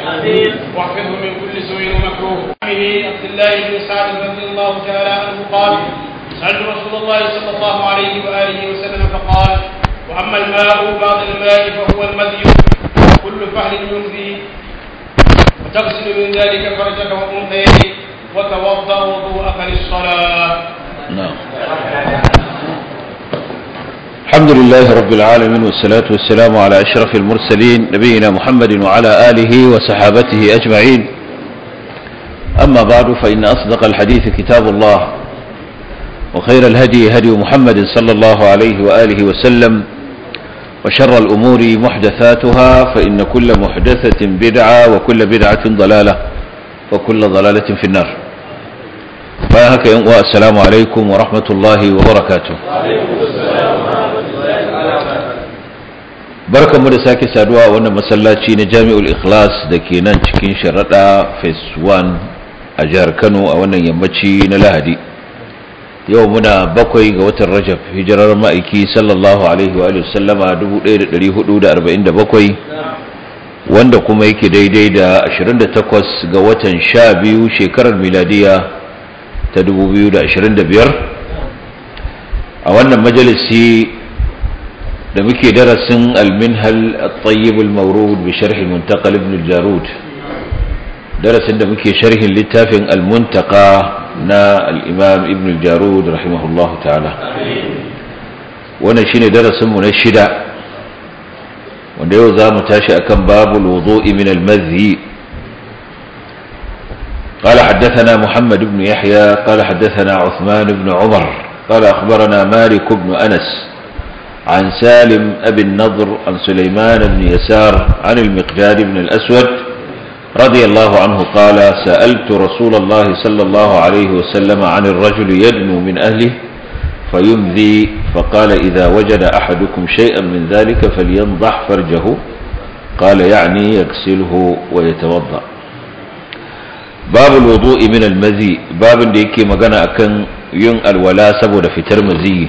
واحفظه من كل سوء ومكروه عمه عبد الله بن سعد رضي الله تعالى عنه قال سألت رسول الله صلى الله عليه وآله وسلم فقال وأما الماء بعد الماء فهو المذي كل فهل يمضي وتغسل من ذلك فرجك وأنثيك وتوضأ وضوءك للصلاة نعم الحمد لله رب العالمين والصلاة والسلام على أشرف المرسلين نبينا محمد وعلى آله وصحابته أجمعين أما بعد فإن أصدق الحديث كتاب الله وخير الهدي هدي محمد صلى الله عليه وآله وسلم وشر الأمور محدثاتها فإن كل محدثة بدعة وكل بدعة ضلالة وكل ضلالة في النار فهك السلام عليكم ورحمة الله وبركاته barkanmu da sake saduwa a wannan masallaci na jami'ul ikhlas da ke nan cikin sharaɗa phase 1 a jihar kano a wannan yammaci na lahadi yau muna bakwai ga watan rajab hijirar ma'aiki sallallahu alaihi wa sallama 1447 wanda kuma yake daidai da 28 ga watan 12 shekarar miladiya ta 2025 a wannan majalisi da muke darasin alminhal at-tayyib al-mawrud bi sharh al-muntaqal ibn al-jarud darasin da muke sharhin littafin al-muntaqa na al-imam ibn al-jarud rahimahullahu ta'ala wannan shine darasin mu na shida wanda yau za mu tashi akan babul wudu'i min al-madhi قال حدثنا محمد بن يحيى قال حدثنا عثمان بن عمر قال أخبرنا مالك بن أنس عن سالم أبي النضر عن سليمان بن يسار عن المقداد بن الأسود رضي الله عنه قال سألت رسول الله صلى الله عليه وسلم عن الرجل يدنو من أهله فيمذي فقال إذا وجد أحدكم شيئا من ذلك فلينضح فرجه قال يعني يغسله ويتوضأ باب الوضوء من المذي باب ديكي مغانا أكن ين الولا سبو فتر مزي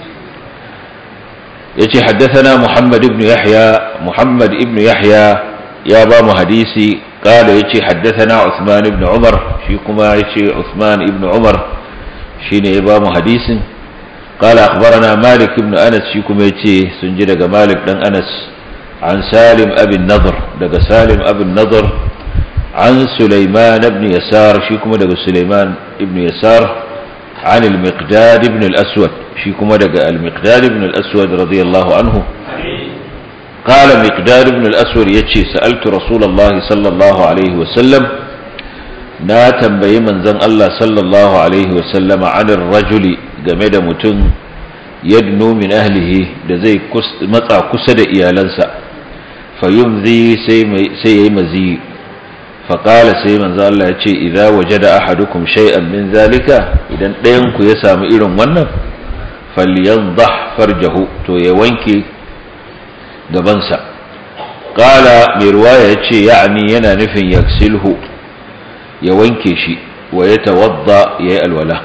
yace haddathana Muhammad ibn Yahya Muhammad ibn Yahya ya ba mu hadisi kala yace haddathana Uthman ibn Umar shi kuma yace Uthman ibn Umar shine ya ba mu hadisin kala akhbarana Malik ibn Anas shi kuma yace sun ji daga Malik dan Anas an Salim abin Nadr daga Salim abin Nadr an Sulaiman ibn Yasar shi kuma daga Sulaiman ibn Yasar عن المقداد بن الأسود في كما دقى المقداد بن الأسود رضي الله عنه قال مقداد بن الأسود يتشي سألت رسول الله صلى الله عليه وسلم نا تنبي من زن الله صلى الله عليه وسلم عن الرجل جمد متن يدنو من أهله دزي مطع كسد إيالنسا فيمذي سي مزي فقال sai manzo Allah ya ce idza wajada ahadukum shay'an min zalika idan ɗayan ku ya samu irin wannan falyanzah farjahu to ya wanke gabansa qala mai ruwaya yace ya'ni yana nufin yaksilhu ya wanke shi wa yatawadda yayi alwala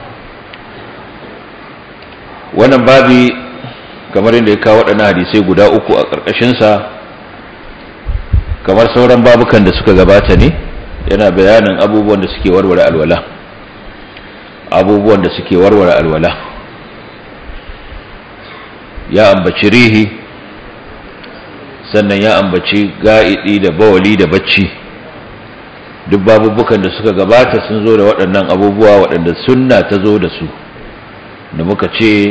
wannan babi kamar inda ya kawo waɗannan hadisai guda uku a ƙarƙashinsa kamar sauran babukan da suka gabata ne yana bayanin abubuwan da suke warware alwala abubuwan da suke warware alwala ya ambaci rihi sannan ya ambaci ga'idi da bawali da bacci duk babubukan da suka gabata sun zo da waɗannan abubuwa waɗanda sunna ta zo da su da muka ce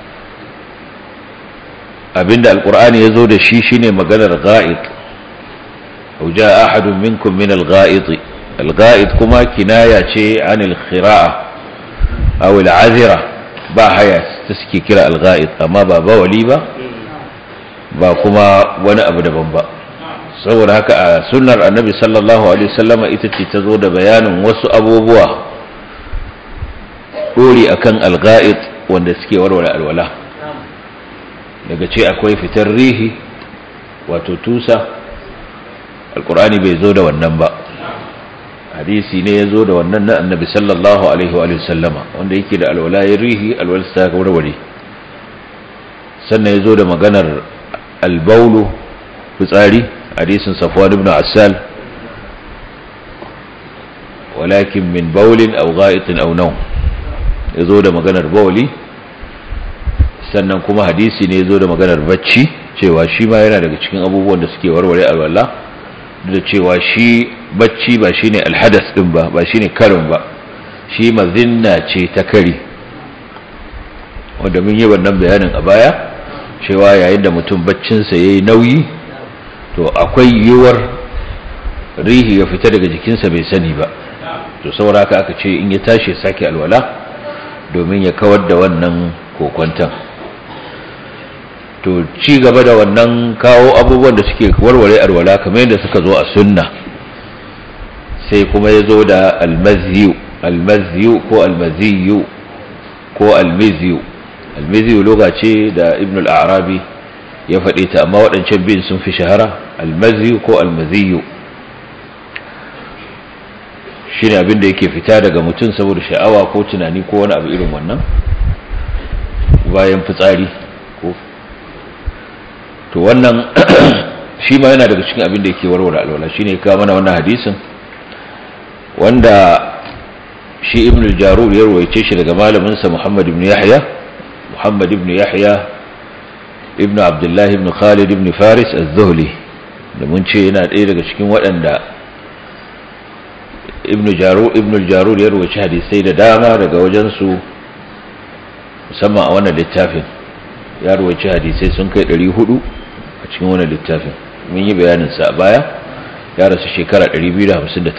abinda alkur'ani ya zo da shi shine maganar ga'id أو جاء أحد منكم من الغائط الغائط كما كناية عن الخراءة أو العذرة با هيا تسكي كرا الغائط أما با بولي با با كما وانا أبدا بمبا saboda haka a sunnar annabi sallallahu alaihi wasallama ita ce ta zo da bayanin wasu abubuwa ɗori akan alga'id wanda suke warware alwala daga ce akwai fitar rihi wato tusa alkur'ani bai zo da wannan ba hadisi ne ya zo da wannan na annabi sallallahu alaihi wa sallama wanda yake da alwala ya rihi alwalarsa ta warware sannan ya zo da maganar albaulu fitsari hadisin safwan ibn assal walakin min baulin aw gha'itin aw nawm yazo da maganar bauli sannan kuma hadisi ne yazo da maganar bacci cewa shi ma yana daga cikin abubuwan da suke warware alwala da cewa shi bacci ba shine alhadas din ba ba shine karin ba shi mazinna ce ta kari wanda mun yi wannan bayanin a baya cewa yayin da mutum baccinsa yayi nauyi to akwai yiwuwar rihi ya fita daga jikinsa bai sani ba to saboda haka aka ce in ya tashi sake alwala domin ya kawar da wannan kokwantan to ci gaba da wannan kawo abubuwan da suke warware alwala kamar yadda suka zo a sunna sai kuma ya zo da almaziyu almaziyu ko almaziyu ko almiziyu almiziyu lokaci da ibn al-arabi ya faɗe ta amma waɗancan biyun sun fi shahara almaziyu ko almaziyu shi ne abin da yake fita daga mutum saboda sha'awa ko tunani ko wani abu irin wannan bayan fitsari ko to wannan shi ma yana daga cikin abin da yake warware alwala shine ya kawo mana wannan hadisin wanda shi ibn al-jarur ya rawaice shi daga malamin sa Muhammad ibn Yahya Muhammad ibn Yahya ibn Abdullah ibn Khalid ibn Faris az-Zuhli da mun ce yana ɗaya daga cikin waɗanda ibn jarur ibn al-jarur ya rawaice hadisai da dama daga wajen su musamman a wannan littafin ya rawaice hadisai sun kai 400 a cikin wannan littafin mun yi bayanin sa a baya ya rasu shekara 258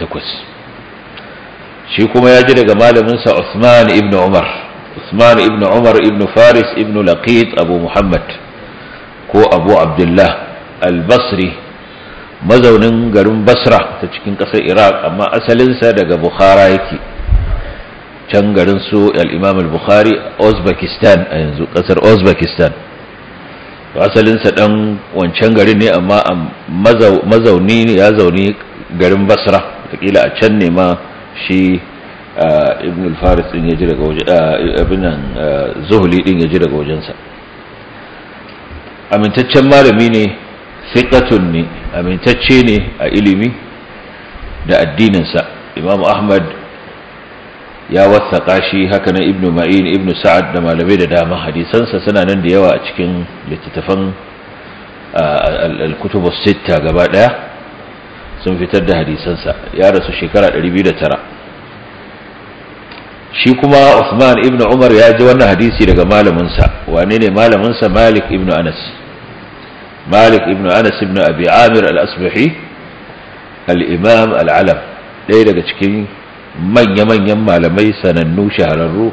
shi kuma ya ji daga malaminsa Usman ibn Umar Usman ibn Umar ibn Faris ibn Laqit Abu Muhammad ko Abu Abdullah al-Basri mazaunin garin Basra ta cikin ƙasar Iraq amma asalinsa daga Bukhara yake can garin su al-Imam al-Bukhari Uzbekistan a yanzu ƙasar Uzbekistan asalinsa dan wancan garin ne amma mazauni ne ya zauni garin Basra kila a can ne ma shi ibn al-faris din ya ji daga waje abin nan zuhuli din ya ji daga wajensa amintaccen malami ne thiqatun ne amintacce ne a ilimi da addininsa imam ahmad ya wasaka shi haka na ibn ma'in ibn sa'ad da malamai da dama hadisansa suna nan da yawa a cikin littattafan al-kutubus sitta gaba daya sun fitar da hadisansa ya rasu shekara 209 shi kuma Uthman ibn Umar ya ji wannan hadisi daga malaminsa wane ne malaminsa Malik ibn Anas Malik ibn Anas ibn Abi Amir al-Asbahi al-Imam al-Alam ɗaya daga cikin manya-manyan malamai sanannu shahararru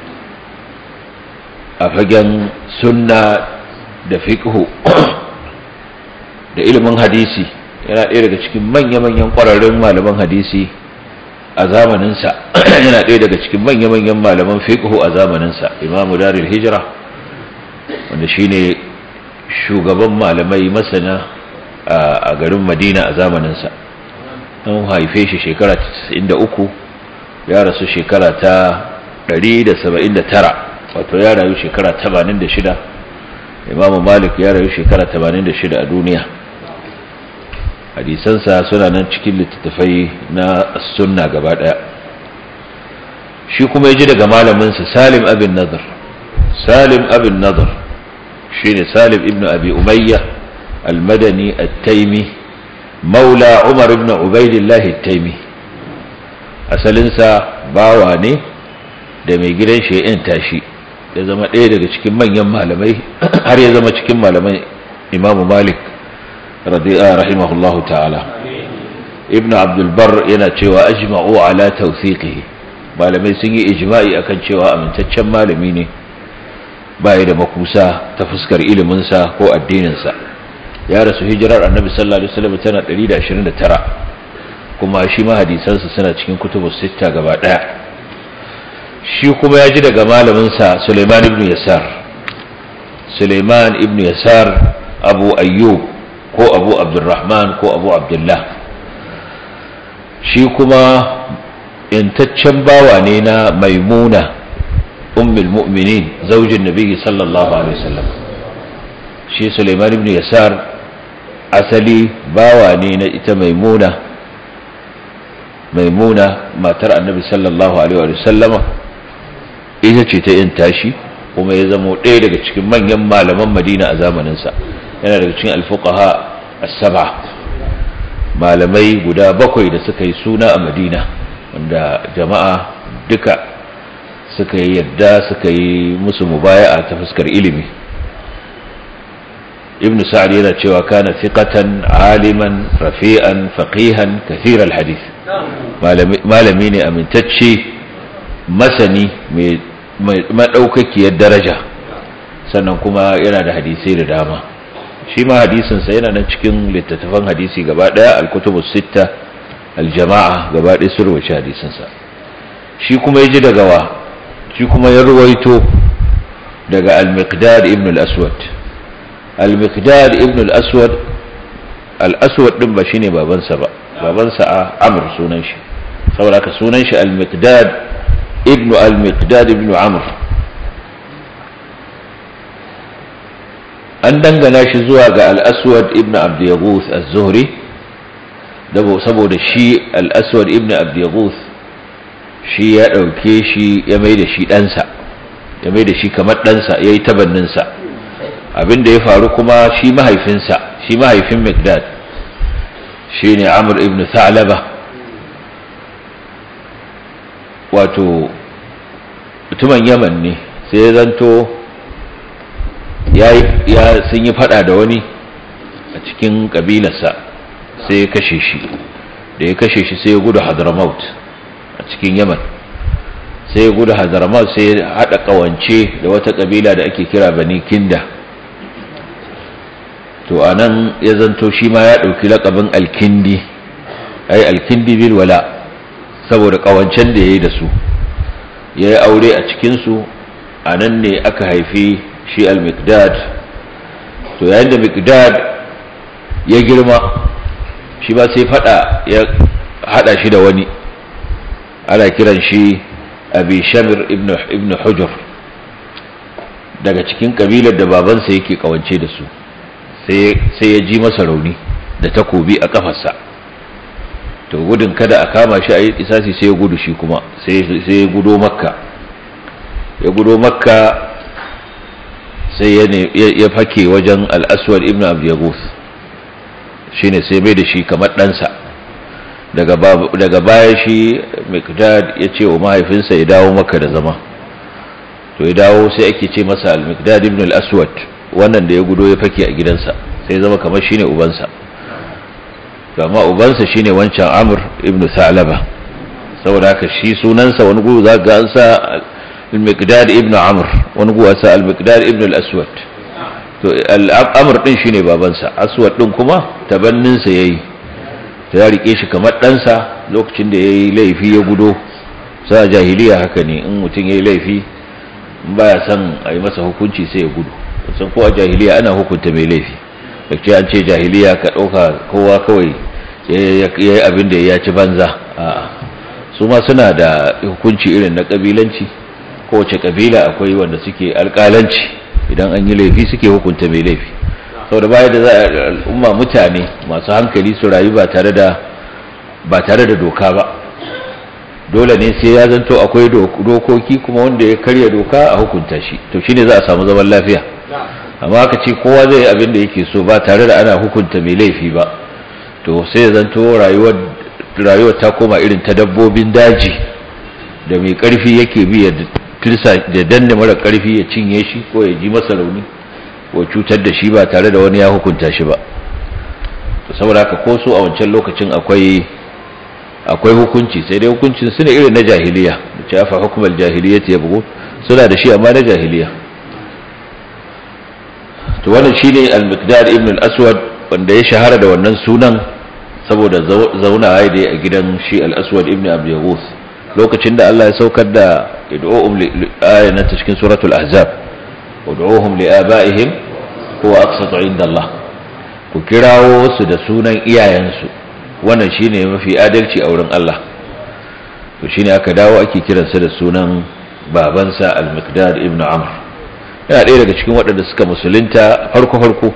a fagen sunna da fiqhu da ilimin hadisi yana ɗaya daga cikin manya-manyan ƙwararrun malaman hadisi a zamaninsa yana ɗaya daga cikin manya-manyan malaman fiqhu a zamaninsa imamu daril hijira wanda shine shugaban malamai masana a garin madina a zamaninsa an haife shi shekara 93 ya rasu shekara ta 179 wato ya rayu shekara 86 imamu malik ya rayu shekara 86 a duniya hadisansa suna nan cikin littattafai na sunna gaba daya shi kuma ya ji daga malaminsa salim abin nazar salim abin nazar shi ne salim ibn abi umayya almadani at-taimi maula umar ibn ubaidillahi at-taimi asalinsa bawa ne da mai gidan shi ya tashi ya zama ɗaya daga cikin manyan malamai har ya zama cikin malaman imamu malik rahimahullahu ta'ala ibn abdulbar yana cewa ajma'u ala tawthiqihi malamai sun yi ijma'i akan cewa amintaccen malami ne baya da makusa ta fuskar iliminsa ko addininsa ya rasu hijirar annabi sallallahu alaihi wasallam tana 129 kuma shi ma hadisansa suna cikin kutubus sitta gaba daya shi kuma ya ji daga malaminsa Suleiman ibn Yasar Suleiman ibn Yasar Abu Ayyub ko Abu Abdurrahman ko Abu Abdullah shi kuma intaccen bawa ne na Maimuna ummul mu'minin zaujin Nabi sallallahu alaihi wasallam shi Suleiman ibn Yasar asali bawa ne na ita Maimuna maimuna matar annabi sallallahu alaihi wa sallama ita ce ta yin tashi kuma ya zamo ɗaya daga cikin manyan malaman madina a zamaninsa yana daga cikin alfuqaha as-sab'a malamai guda bakwai da suka yi suna a madina wanda jama'a duka suka yi yadda suka yi musu mubaya'a ta fuskar ilimi ibn sa'ad yana cewa kana thiqatan aliman rafi'an faqihan kathir al-hadith malami ne amintacce masani mai madaukakiyar daraja sannan kuma yana da hadisai da dama shi ma hadisinsa yana nan cikin littattafan hadisi gaba daya al-kutubus sitta al-jama'a gaba daya sun rubuce hadisinsa shi kuma yaji daga wa shi kuma ya ruwaito daga al-miqdad ibn al-aswad al-miqdad ibn al-aswad al-aswad din ba shine babansa ba babansa a amr sunan shi saboda ka sunan shi al-miqdad ibn al-miqdad ibn amr an dangana shi zuwa ga al-aswad ibn abd yaghuth az-zuhri saboda shi al-aswad ibn abd yaghuth shi ya dauke shi ya mai da shi ɗansa ya mai da shi kamar ɗansa ya yi tabanninsa abinda ya faru kuma shi mahaifinsa shi mahaifin mikdad shi ne amur ibn thalaba wato mutumin yaman ne sai ya zanto ya sun yi fada da wani a cikin kabilarsa sai ya kashe shi da ya kashe shi sai ya gudu hadramaut a cikin yaman sai ya gudu hadramaut sai ya haɗa ƙawance da wata ƙabila da ake kira bani kinda to a nan ya zanto shi ma ya ɗauki laƙabin alkindi ai alkindi bil wala saboda ƙawancen da ya yi da su ya yi aure a cikinsu a nan ne aka haifi shi al-mikdad to yayin da mikdad ya girma shi ba sai fada ya hada shi da wani ana kiran shi abi shamir ibn hujur daga cikin kabilar da babansa yake kawance da su sai ya ji masa rauni da takobi a kafarsa to gudun kada a kama shi a yi isasi sai ya gudu shi kuma sai ya gudo makka ya gudo makka sai ya fake wajen al'aswar ibn abdiyagus shi ne sai mai da shi kamar ɗansa daga baya shi mikdad ya ce wa mahaifinsa ya dawo maka da zama to ya dawo sai ake ce masa al-mikdad ibn al-aswad wannan da ya gudo ya fake a gidansa sai zama kamar shi ne ubansa amma ubansa shine wancan amr ibn salaba saboda haka shi sunansa wani gudu za ga an sa al-miqdad ibn amr wani gudu sa al-miqdad ibn al-aswad to al-amr din shine babansa aswad din kuma tabannin sa yayi ta ya rike shi kamar ɗansa lokacin da yayi laifi ya gudo sa jahiliya haka ne in mutum yayi laifi in baya son a yi masa hukunci sai ya gudu san ko a jahiliya ana hukunta mai laifi da ce an ce jahiliya ka ɗauka kowa kawai ya yi abin da ya ci banza su ma suna da hukunci irin na ƙabilanci kowace ƙabila akwai wanda suke alƙalanci idan an yi laifi suke hukunta mai laifi sau da baya da za a al'umma mutane masu hankali su rayu ba tare da ba tare da doka ba dole ne sai ya zanto akwai dokoki kuma wanda ya karya doka a hukunta shi to shine za a samu zaman lafiya amma aka ce kowa zai yi abin da yake so ba tare da ana hukunta mai laifi ba to sai ya zanto rayuwar ta koma irin ta dabbobin daji da mai karfi yake bi ya tilsa da danne mara karfi ya cinye shi ko ya ji masa rauni ko cutar da shi ba tare da wani ya hukunta shi ba to saboda haka ko so a wancan lokacin akwai akwai hukunci sai dai hukuncin su ne irin na jahiliya da ce afa hukumar jahiliya ya bugu suna da shi amma na jahiliya to wannan shine al-miqdad ibn al-aswad wanda ya shahara da wannan sunan saboda zaunawa da a gidan shi al-aswad ibn abi yaghuth lokacin da Allah ya saukar da id'uhum li ayatan cikin suratul ahzab ud'uhum li abaihim huwa aqsatu inda Allah ku kirawo su da sunan iyayensu wannan shine mafi adalci a wurin Allah to shine aka dawo ake kiransa da sunan babansa al-miqdad ibn amr yana ɗaya daga cikin waɗanda suka musulunta farko-farko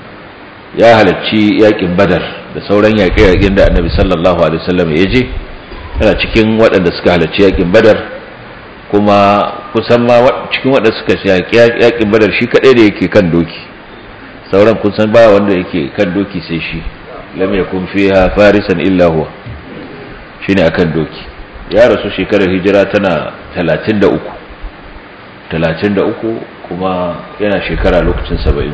ya halarci yaƙin badar da sauran yaƙe-yaƙen da annabi sallallahu alaihi wasallam ya je yana cikin waɗanda suka halarci yakin badar kuma kusan ma cikin waɗanda suka yakin badar shi kaɗai da yake kan doki sauran kusan ba wanda yake kan doki sai shi lam yakun fiha farisan illa huwa shine akan doki ya rasu shekarar hijira tana 33 33 kuma yana shekara lokacin 70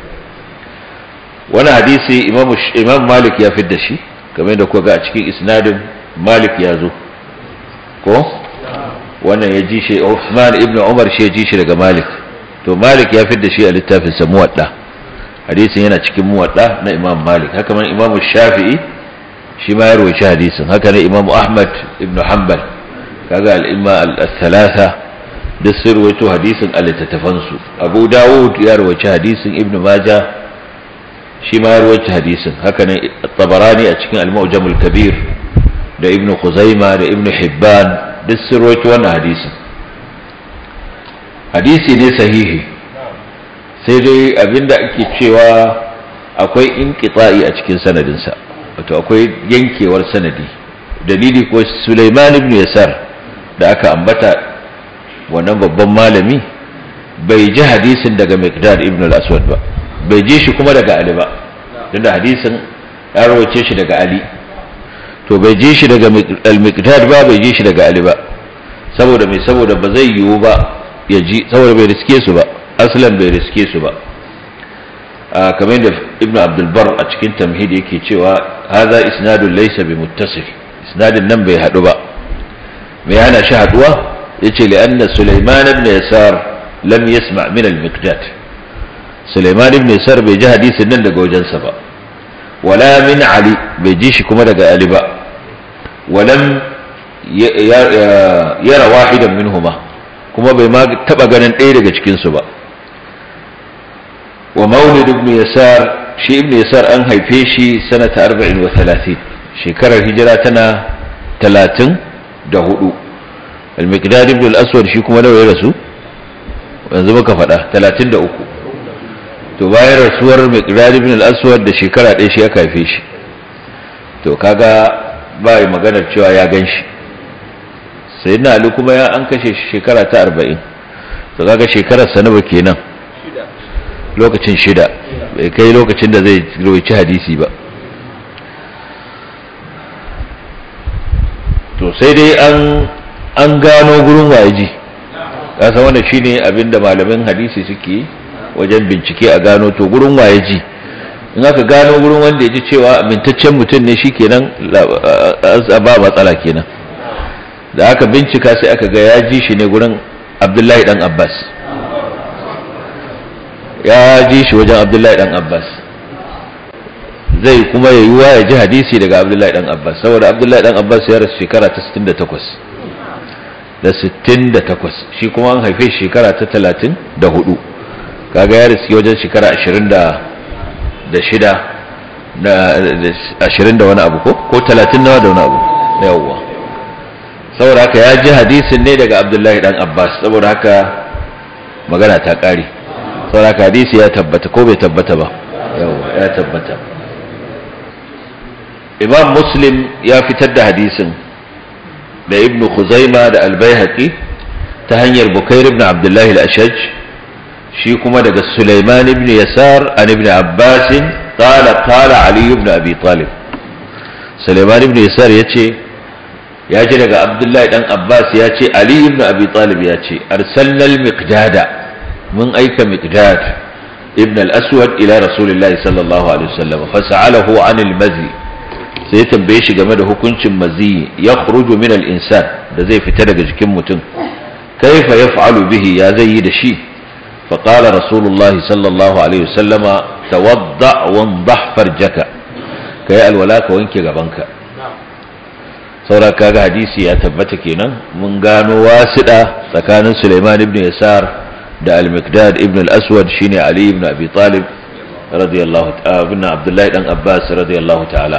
wani hadisi imam malik ya fidda shi game da kuka a cikin isnadin malik ya zo ko wannan ya ji shi Uthman ibn Umar shi ya ji shi daga Malik to Malik ya fidda shi a littafin sa Muwadda hadisin yana cikin Muwadda na Imam Malik haka man Imam Shafi'i shi ma ya rawaita hadisin haka ne Imam Ahmad ibn Hanbal kaga al-imma al-thalatha da sun rawaito hadisin a littattafan su Abu Dawud ya rawaita hadisin Ibn Majah shi ma ya rawaita hadisin haka ne Tabarani a cikin Al-Mu'jam al-Kabir da Ibn Khuzaimah da Ibn Hibban duk sun rawaito wannan hadisin hadisi ne sahihi sai dai abinda ake cewa akwai inqita'i a cikin sanadinsa wato akwai yankewar sanadi dalili ko Sulaiman ibn Yasar da aka ambata wannan babban malami bai ji hadisin daga Miqdad ibn al-Aswad ba bai ji shi kuma daga Ali ba tunda hadisin ya rawace shi daga Ali to bai ji shi daga al-Miqdad ba bai ji shi daga Ali ba saboda mai saboda ba zai yiwu ba ya ji saboda bai riske su ba aslan bai riske su ba kamar da ibnu abdulbar a cikin tamhid yake cewa haza isnadun laysa bi muttasil isnadin nan bai hadu ba me yana shi haduwa yace li anna sulaiman ibn yasar lam yasma min al-miqdad sulaiman ibn yasar bai ji hadisin nan daga wajensa ba wala min ali bai ji shi kuma daga ali ba walam yara wahidan minhuma kuma bai ma taba ganin ɗaya daga cikin su ba wa maulid ibn yasar shi ibn yasar an haife shi sanata 34 shekarar hijira tana 34 al-miqdad ibn al-aswad shi kuma nawa ya rasu yanzu muka faɗa 33 to bayan rasuwar miqdad ibn al-aswad da shekara ɗaya shi aka haife shi to kaga ba yi maganar cewa ya gan shi sai na ali kuma ya an kashe shekara ta 40 to kaga shekarar sa nawa kenan lokacin shida bai kai lokacin da zai rawaci hadisi ba to sai dai an an gano gurin wayaji kasa wannan shine abinda malamin hadisi suke wajen bincike a gano to gurin wayaji in aka gano gurin wanda ya ji cewa amintaccen mutum ne shikenan ba matsala kenan da aka bincika sai aka ga ya ji shi ne gurin Abdullahi dan Abbas ya ji shi wajen abdullahi dan abbas zai kuma ya yiwa ya ji hadisi daga abdullahi dan abbas saboda abdullahi dan abbas ya rasu shekara ta 68 da 68 shi kuma an haife shekara ta 34 kaga ya rasu wajen shekara 20 da shida da 20 da wani abu ko ko 30 nawa da wani abu yawwa saboda haka ya ji hadisin ne daga abdullahi dan abbas saboda haka magana ta kare saboda hadisi ya tabbata ko bai tabbata ba yawa ya tabbata imam muslim ya fitar da hadisin da ibn khuzaima da albayhaqi ta hanyar bukair ibn abdullahi al-ashaj shi kuma daga sulaiman ibn yasar an ibn abbas qala qala ali ibn abi talib sulaiman ibn yasar yace ya ji daga abdullahi dan abbas ya ce ali ibn abi talib ya ce arsalna al-miqdada mun aika miqdad ibn al-aswad ila rasulillahi sallallahu alaihi wasallam fa sa'alahu an al-mazi sai ya tambaye shi game da hukuncin mazi ya khruju min al-insan da zai fita daga jikin mutum kaifa yaf'alu bihi ya zai yi da shi fa qala rasulullahi sallallahu alaihi wasallama tawadda wandah farjaka kai alwala ka wanke gabanka saura kaga hadisi ya tabbata kenan mun gano wasiɗa tsakanin Sulaiman ibn Yasar da al-Miqdad ibn al-Aswad shine Ali ibn Abi Talib radiyallahu ta'ala ibn Abdullah dan Abbas radiyallahu ta'ala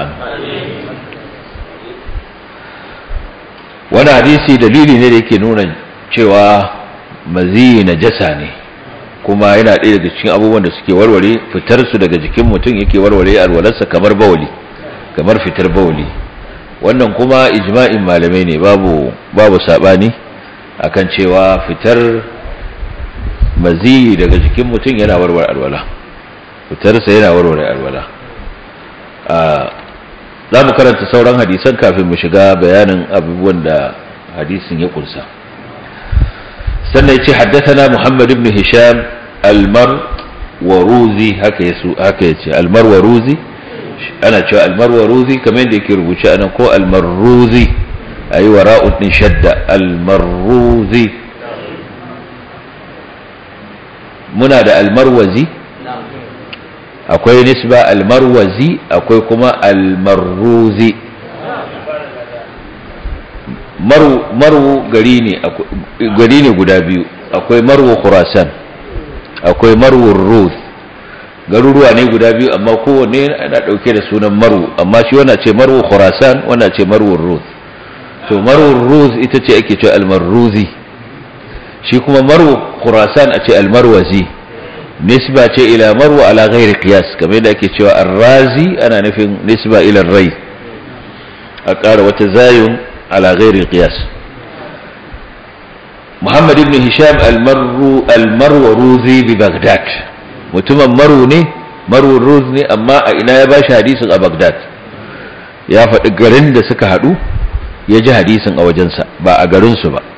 wani hadisi dalili ne da yake nuna cewa mazi najasa ne kuma yana ɗaya daga cikin abubuwan da suke warware fitar su daga jikin mutum yake warware alwalarsa kamar bawali kamar fitar bawali wannan kuma ijma'in malamai ne babu babu sabani akan cewa fitar maziyi daga jikin mutum yana warware alwala fitarsa yana warware alwala za mu karanta sauran hadisan kafin mu shiga bayanin abubuwan da hadisin ya kunsa sannan ya ce haddathana muhammad ibn hisham almar waruzi haka yasu haka yace almar waruzi ana cewa almar waruzi kamar yadda yake rubuce anan ko almarruzi ayi wara'u din shadda almarruzi muna da almarwazi akwai nisba almarwazi akwai kuma almarruzi maru maru gari ne gari ne guda biyu akwai marwu khurasan akwai marwu ruz garuruwa ne guda biyu amma kowanne ana dauke da sunan marwu amma shi wannan ce marwu khurasan wannan ce marwu ruz to marwu ruz ita ce ake cewa almarruzi shi kuma marwu khurasan a ce almarwazi nisba ce ila marwa ala ghairi qiyas kamar yadda ake cewa arrazi ana nufin nisba ila rai a ƙara wata zayun ala ghairi qiyas Muhammad ibn Hisham al-Marru al-Marwaruzi bi Baghdad mutumin Maru ne Maru Ruz ne amma a ina ya bashi hadisin a Baghdad ya faɗi garin da suka haɗu ya ji hadisin a wajensa ba a garinsu ba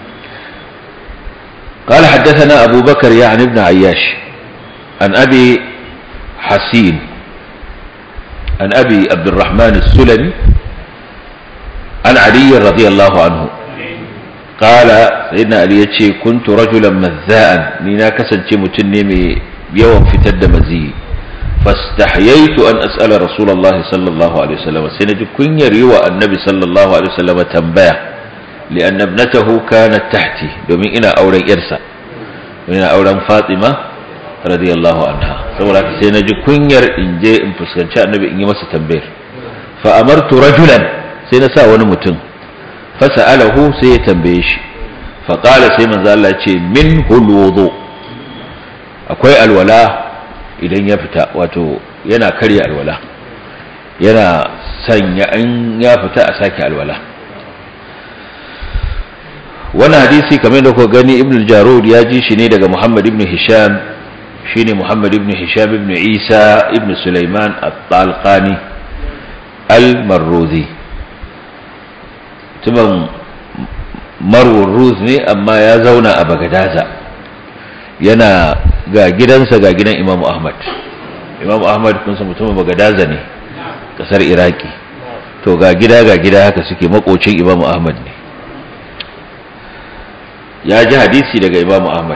قال حدثنا أبو بكر يعني ابن عياش عن أبي حسين عن أبي عبد الرحمن السلمي عن علي رضي الله عنه قال سيدنا علي يتشي كنت رجلا مذاء نينا كسن متنمي يوم في تد مزي فاستحييت أن أسأل رسول الله صلى الله عليه وسلم سنجي كن يريوى النبي صلى الله عليه وسلم تنبيه لأن ابنته كانت تحتي دومين إنا أورا إرسا إنا أورا فاطمة رضي الله عنها سورة سينجي كنير إن جي إن فسكنشاء النبي إني مسا تنبير فأمرت رجلا سينسا ونمتن فسأله سيتنبيش فقال سيمن ذا الله منه الوضوء akwai alwala idan ya fita wato yana karya alwala yana sanya in ya fita a sake alwala wannan hadisi kamar da kuka gani ibn jarud ya ji shi ne daga muhammad ibn hisham shine muhammad ibn hisham ibn isa ibn sulaiman at-talqani al-marruzi tuban marwurruz ne amma ya zauna a bagadaza yana ga gidansa ga gidan imamu ahmad imamu ahmad kun san mutumin bagadaza ne kasar iraki to ga gida ga gida haka suke makocin imamu ahmad ne ya ji hadisi daga imamu ahmad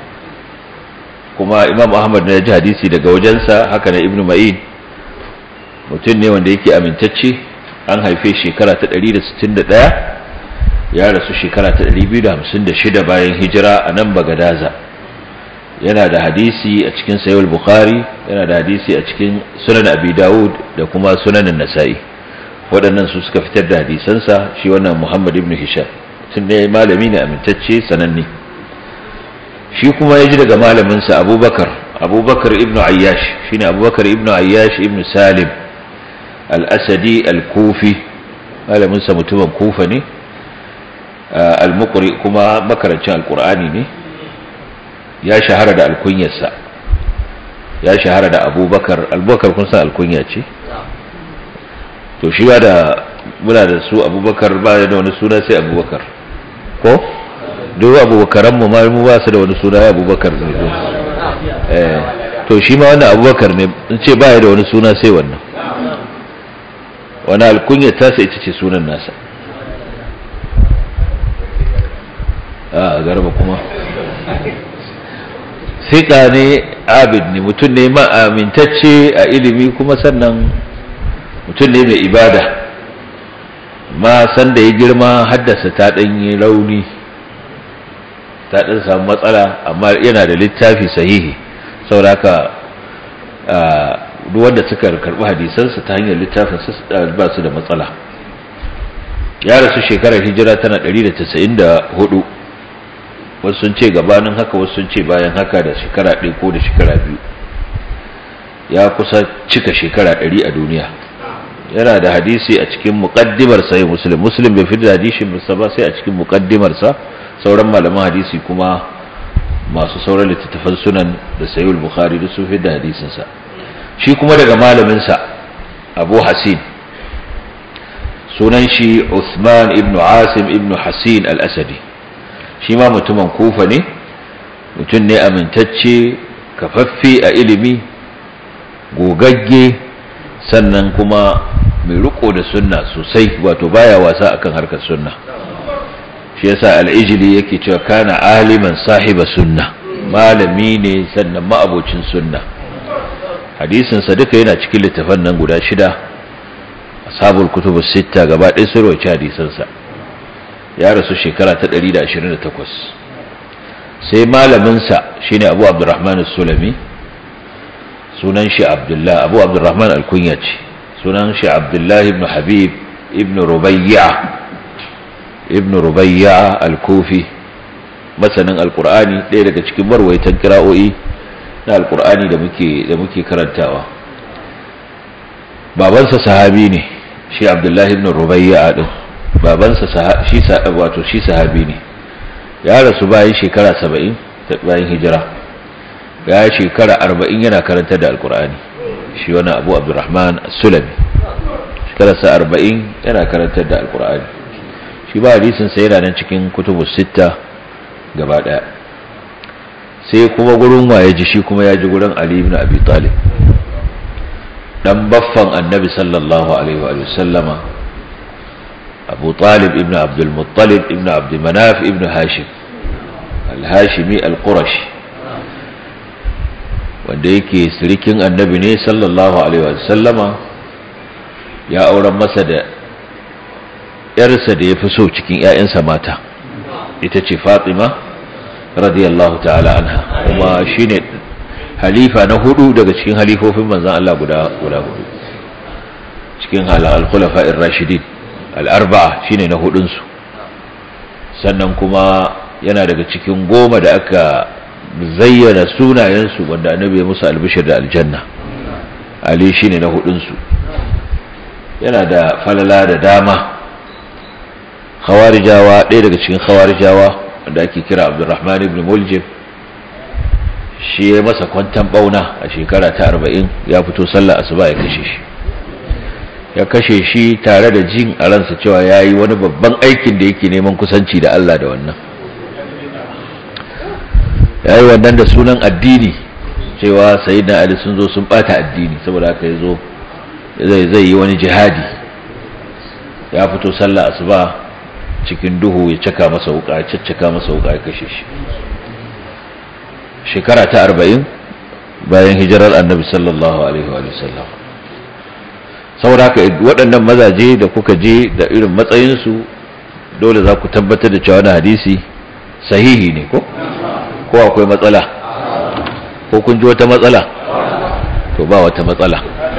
kuma imamu ahmad ya ji hadisi daga wajensa haka na ibn ma'in mutum ne wanda yake amintacce an haife shekara ta 161 ya rasu shekara ta 256 bayan hijira a nan bagadaza yana da hadisi a cikin sayul bukhari yana da hadisi a cikin sunan abi dawud da kuma sunan nasa'i waɗannan su suka fitar da hadisansa shi wannan muhammad ibn hisham tun ne malami ne amintacce sananne shi kuma ya ji daga malaminsa abubakar abubakar ibn ayyash shi ne abubakar ibn ayyash ibn salim al-asadi al-kufi malaminsa mutumin kufa ne al-muqri kuma makarancin al-qur'ani ne ya shahara da alkunyarsa ya shahara da abubakar abubakar kun san alkunya ce to shi ba da muna da su abubakar ba da wani suna sai abubakar ko duk abubakaran mu mu ba su da wani suna ya abubakar ne eh to shi ma wannan abubakar ne in ce ba da wani suna sai wannan wani alkunya ta sai ita ce sunan nasa a garba kuma sika ne abid ne mutum ne ma'amintacce a ilimi kuma sannan mutum ne mai ibada ma san da ya girma haddasa ta ɗanyi rauni ta ɗan samu matsala amma yana da littafi sahihi sauraka duk wanda suka karɓi hadisansa ta hanyar littafin ba su da matsala ya rasu shekarar hijira tana 194 wasu sun ce gabanin haka wasu sun ce bayan haka da shekara ɗaya ko da shekara biyu ya kusa cika shekara ɗari a duniya yana da hadisi a cikin muqaddimar sahih muslim muslim bai fitar da hadisin sa ba sai a cikin muqaddimar sa sauran malaman hadisi kuma masu sauran littattafan sunan da sahih bukhari da su fitar da hadisin sa shi kuma daga malamin sa abu hasin sunan shi Uthman ibn Asim ibn Hasin al-Asadi shi ma mutumin kufa ne mutum ne amintacce kafaffe a ilimi gogagge sannan kuma mai riko da sunna sosai wato baya wasa akan harkar sunna shi yasa al-ijli yake cewa kana aliman sahiba sunna malami ne sannan ma'abocin sunna hadisin sa duka yana cikin littafan nan guda shida ashabul kutubu sitta gaba ɗaya sun rawaci hadisansa ya rasu shekara ta 128 sai malaminsa shine abu abdurrahman sulami sunan shi abdullah abu abdurrahman alkunya ce sunan shi abdullah ibn habib ibn rubayya ibn rubayya alkufi masanin alkur'ani ɗaya daga cikin marwaitan kira'o'i na alkur'ani da muke da muke karantawa babansa sahabi ne shi abdullahi ibn rubayya din babansa shi wato shi sahabi ne ya rasu bayan shekara 70 bayan hijira ya shekara 40 yana karantar da alkur'ani shi wani abu abdurrahman sulami shekararsa 40 yana karantar da alkur'ani shi ba hadisin sa yana nan cikin kutubu sitta gaba daya sai kuma gurin waye ji shi kuma ya ji gurin ali ibn abi talib dan baffan annabi sallallahu alaihi wa sallama abu talib ibn abdul muttalib ibn abd manaf ibn hashim al-hashimi al-qurashi wanda yake sirikin annabi ne sallallahu alaihi wa sallama ya auren masa da yarsa da ya fi so cikin 'ya'yansa mata ita ce fatima radiyallahu ta'ala anha kuma shine halifa na hudu daga cikin halifofin manzan Allah guda guda hudu cikin al-khulafa'ir rashidin al-arba'a shine na hudun su sannan kuma yana daga cikin goma da aka zayyana sunayen su wanda annabi ya musu albishir da aljanna ali shine na hudun su yana da falala da dama khawarijawa ɗaya daga cikin khawarijawa wanda ake kira abdurrahman ibn muljim shi ya masa kwantan bauna a shekara ta arba'in ya fito sallah asuba ya kashe shi ya kashe shi tare da jin a ransa cewa ya yi wani babban aikin da yake neman kusanci da Allah da wannan ya yi wannan da sunan addini cewa sayi da ali sun zo sun bata addini saboda haka ya zo zai yi wani jihadi ya fito sallah asuba cikin duhu ya caka masa wuka ya caccaka masa wuka ya kashe shi shekara ta arba'in bayan hijirar annabi sallallahu alaihi wa sallam saboda haka waɗannan mazaje da kuka je da irin matsayinsu dole za ku tabbatar da cewa wani hadisi sahihi ne ko ko akwai matsala ko kun ji wata matsala to ba wata matsala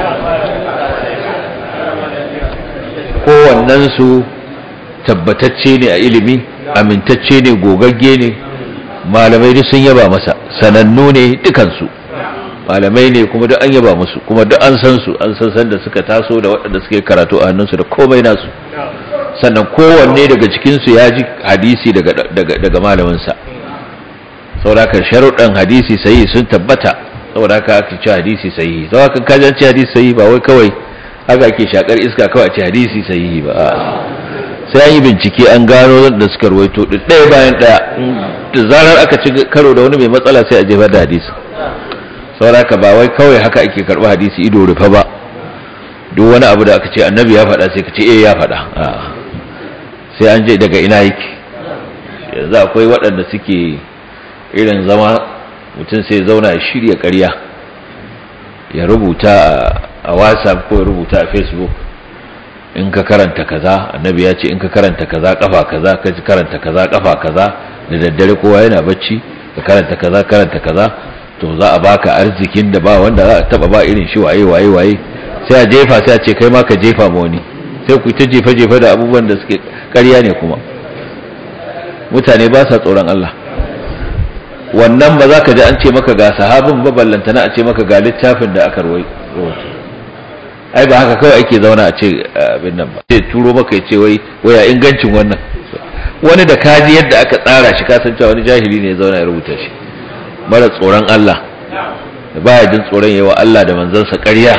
kowannensu tabbatacce ne a ilimi amintacce ne gogagge ne malamai duk sun yaba masa sanannu ne dukansu malamai ne kuma duk an yaba musu kuma duk an san su an san san da suka taso da waɗanda suke karatu a hannunsu da komai nasu sannan kowanne daga cikinsu ya ji hadisi daga daga malaminsa saboda sharuɗan hadisi sahihi sun tabbata saboda haka ake ce hadisi sahihi saboda haka kaji an ce hadisi sahihi ba wai kawai haka ake shakar iska kawai a ce hadisi sahihi ba sai an yi bincike an gano da suka ruwaito ɗaya bayan ɗaya da zarar aka ci karo da wani mai matsala sai a jefar da hadisi sauraka ba wai kawai haka ake karɓi hadisi ido rufe ba duk wani abu da aka ce annabi ya faɗa sai ka ce eh ya faɗa sai an je daga ina yake yanzu akwai waɗanda suke irin zama mutum sai zauna ya shirya ƙarya ya rubuta a whatsapp ko ya rubuta a facebook in ka karanta kaza annabi ya ce in ka karanta kaza kafa kaza ka karanta kaza kafa kaza da daddare kowa yana bacci ka karanta kaza karanta kaza to za a baka arzikin da ba wanda za a taba ba irin shi waye waye waye sai a jefa sai a ce kai ma ka jefa ma wani sai ku ta jefa jefa da abubuwan da suke ƙarya ne kuma mutane ba sa tsoron Allah wannan ba za ka ji an ce maka ga sahabin ba ballantana a ce maka ga littafin da aka rawaito ai ba haka kawai ake zauna a ce abin nan ba sai turo maka ya ce wai waya ingancin wannan wani da kaji yadda aka tsara shi ka san cewa wani jahili ne ya zauna ya rubuta shi mara tsoron Allah da baya jin tsoron yawa Allah da manzansa ƙarya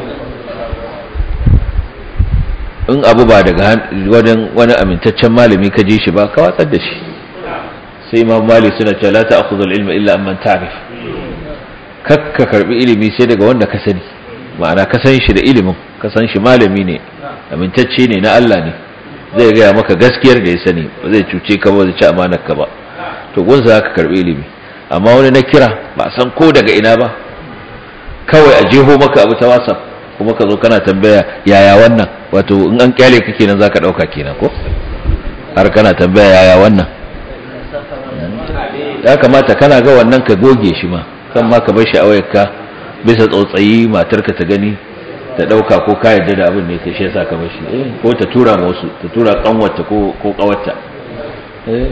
in abu ba daga wajen wani amintaccen malami ka ji shi ba ka watsar da shi sai imam mali suna cewa la ta'khudhu al-ilma illa amman ta'rif kakka karbi ilimi sai daga wanda ka sani ma'ana ka san shi da ilimin ka san shi malami ne amintacce ne na Allah ne zai gaya maka gaskiyar da ya sani ba zai cuce ka ba zai ci amanar ka ba to gunsa ka karbi ilimi amma wani na kira ba san ko daga ina ba kawai a jeho maka abu ta whatsapp kuma ka zo kana tambaya yaya wannan wato in an kyale ka kenan zaka dauka kenan ko har kana tambaya yaya wannan ya kamata kana ga wannan ka goge shi ma kan ma ka bar shi a wayarka bisa tsautsayi matarka ta gani ta dauka ko ka yarda da abin ne ka shi yasa ka bar shi eh ko ta tura ma wasu ta tura kanwarta ko ko kawarta eh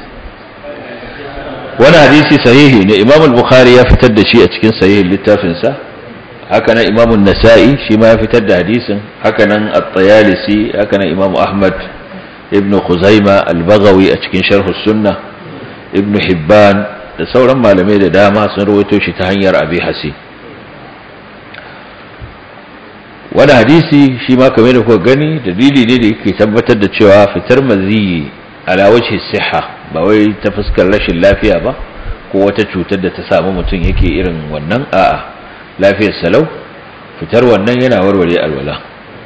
wani hadisi sahihi ne Imam al-Bukhari ya fitar da shi a cikin sahihin littafin sa haka nan Imam an-Nasa'i shi ma ya fitar da hadisin haka nan at-Tayalisi haka nan Imam Ahmad ibn Khuzaima al-Baghawi a cikin Sharh as-Sunnah ibn Hibban da sauran malamai da dama sun rawaito shi ta hanyar Abi Hasim wani hadisi shi ma kamar da kuka gani dalili ne da yake tabbatar da cewa fitar maziyi ala wajhi siha ba wai ta fuskar rashin lafiya ba ko wata cutar da ta samu mutum yake irin wannan a'a lafiyar salau fitar wannan yana warware alwala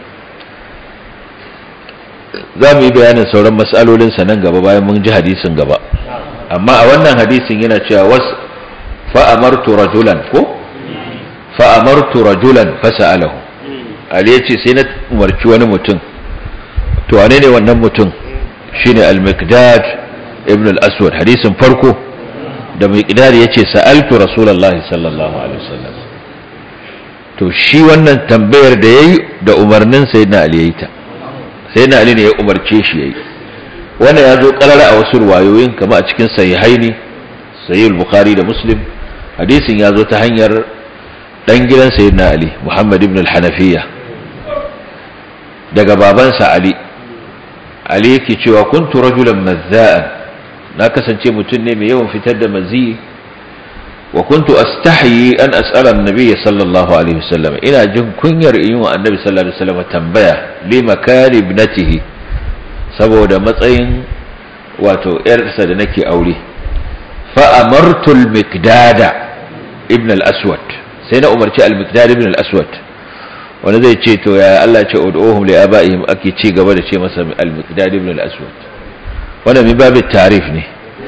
za mu yi bayanin sauran matsalolin sa nan gaba bayan mun ji hadisin gaba amma a wannan hadisin yana cewa was fa amartu rajulan ko fa amartu rajulan fasa'alahu Ali ya ce sai na umarci wani mutum to wane ne wannan mutum shine al-miqdad ibn al-aswad hadisin farko da miqdad ya ce sa'altu rasulullahi sallallahu alaihi wasallam to shi wannan tambayar da yayi da umarnin sayyidina ali yayi ta sayyidina ali ne ya umarce shi yayi wannan ya zo karara a wasu ruwayoyin kama a cikin sahihaini sahih al-bukhari da muslim hadisin ya zo ta hanyar dan gidan sayyidina ali muhammad ibn al-hanafiya daga babansa ali ali yake cewa kuntu rajulan mazza'an na kasance mutum ne mai yawan fitar da mazi wa kuntu astahyi an as'ala an-nabiy sallallahu alaihi wasallam ina jin kunyar in wa annabi sallallahu alaihi wasallam tambaya li makani ibnatihi saboda matsayin wato yarsa da nake aure fa amartu al-miqdada ibn al-aswad sai na umarci al-miqdad ibn al-aswad wani zai ce to ya Allah ce ud'uhum li abaihim ake ci gaba da ce masa al-miqdad ibn al-aswad wannan min babin tarif ne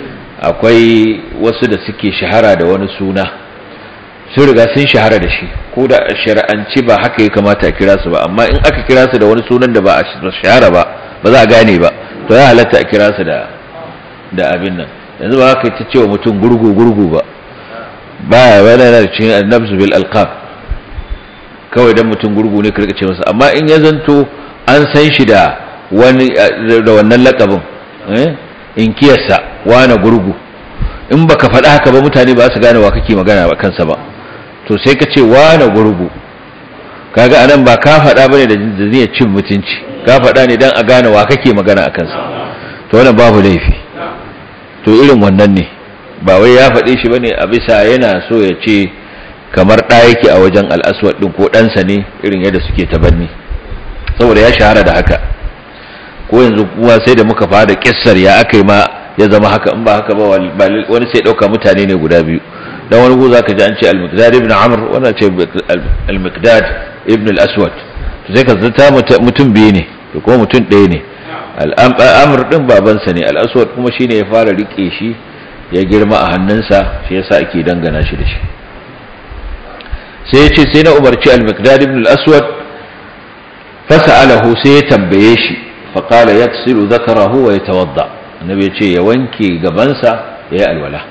akwai wasu da suke shahara da wani suna sun riga sun shahara da shi ko da shari'anci ba haka ya kamata a kira su ba amma in aka kira su da wani sunan da ba a shahara ba ba za a gane ba to ya halatta a kira su da da abin nan yanzu ba haka ta cewa mutum gurgu gurgu ba ba wani yana da cikin annabzu bil alqab kawai dan mutum gurgu ne karka ce masa amma in ya zanto an san shi da wani da wannan lakabin eh in kiyarsa wani gurgu in baka faɗa haka ba mutane ba su gane wa kake magana ba kansa ba to sai ka ce wani gurgu kaga anan ba ka faɗa bane da zai cin mutunci ka faɗa ne dan a gane wa kake magana a kansa to wannan babu laifi to irin wannan ne ba wai ya faɗe shi bane a bisa yana so ya ce kamar ɗa yake a wajen al'aswad ɗin ko ɗansa ne irin yadda suke tabanni saboda ya shahara da haka ko yanzu kuma sai da muka fara kissar ya aka yi ma ya zama haka in ba haka ba wani sai ɗauka mutane ne guda biyu dan wani guza ka ji an ce al-miqdad ibn amr wani ce al-miqdad ibn al-aswad to sai ka zata mutum biyu ne to kuma mutum ɗaya ne al-amr din babansa ne al-aswad kuma shine ya fara rike shi ya girma a hannunsa shi yasa ake dangana shi da shi sai ya ce sai na umarci al-miqdad ibn al-aswad fasa'alahu sai ya tambaye shi faqala yaksilu dhakarahu wa yatawadda annabi ya ce ya wanke gabansa ya yi alwala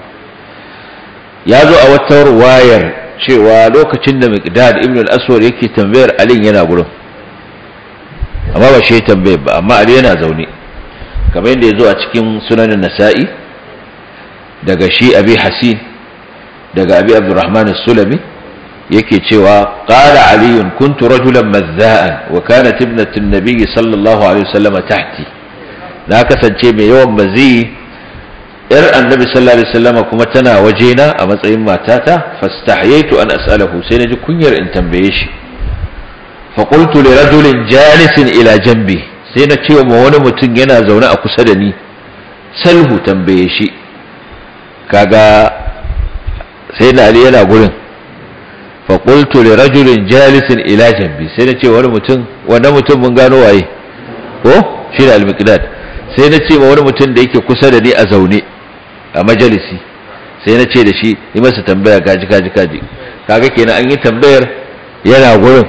ya zo a wata ruwayar cewa lokacin da miqdad ibn al-aswad yake tambayar ali yana gurin amma ba shi tambayar ba amma ali yana zaune kamar yadda ya zo a cikin sunanin nasa'i daga shi abi hasin daga abi abdurrahman sulami yake cewa qala ali kuntu rajulan mazza'an wa kanat ibnatu an-nabi sallallahu alaihi wasallam tahti na kasance mai yawan mazi yar annabi sallallahu alaihi wasallam kuma tana wajena a matsayin matata fastahyaitu an as'alahu sai naji kunyar in tambaye shi fa qultu li rajulin jalisin ila janbi sai na ce wa wani mutum yana zaune a kusa da ni salhu tambaye shi kaga sai na ali yana gurin fa qultu li rajulin jalisin ila janbi sai na ce wani mutum wannan mutum mun gano waye ko shi da al-miqdad sai na ce wa wani mutum da yake kusa da ni a zaune a majalisi sai na ce da shi yi masa tambaya gaji gaji gaji kaga kenan an yi tambayar yana gurin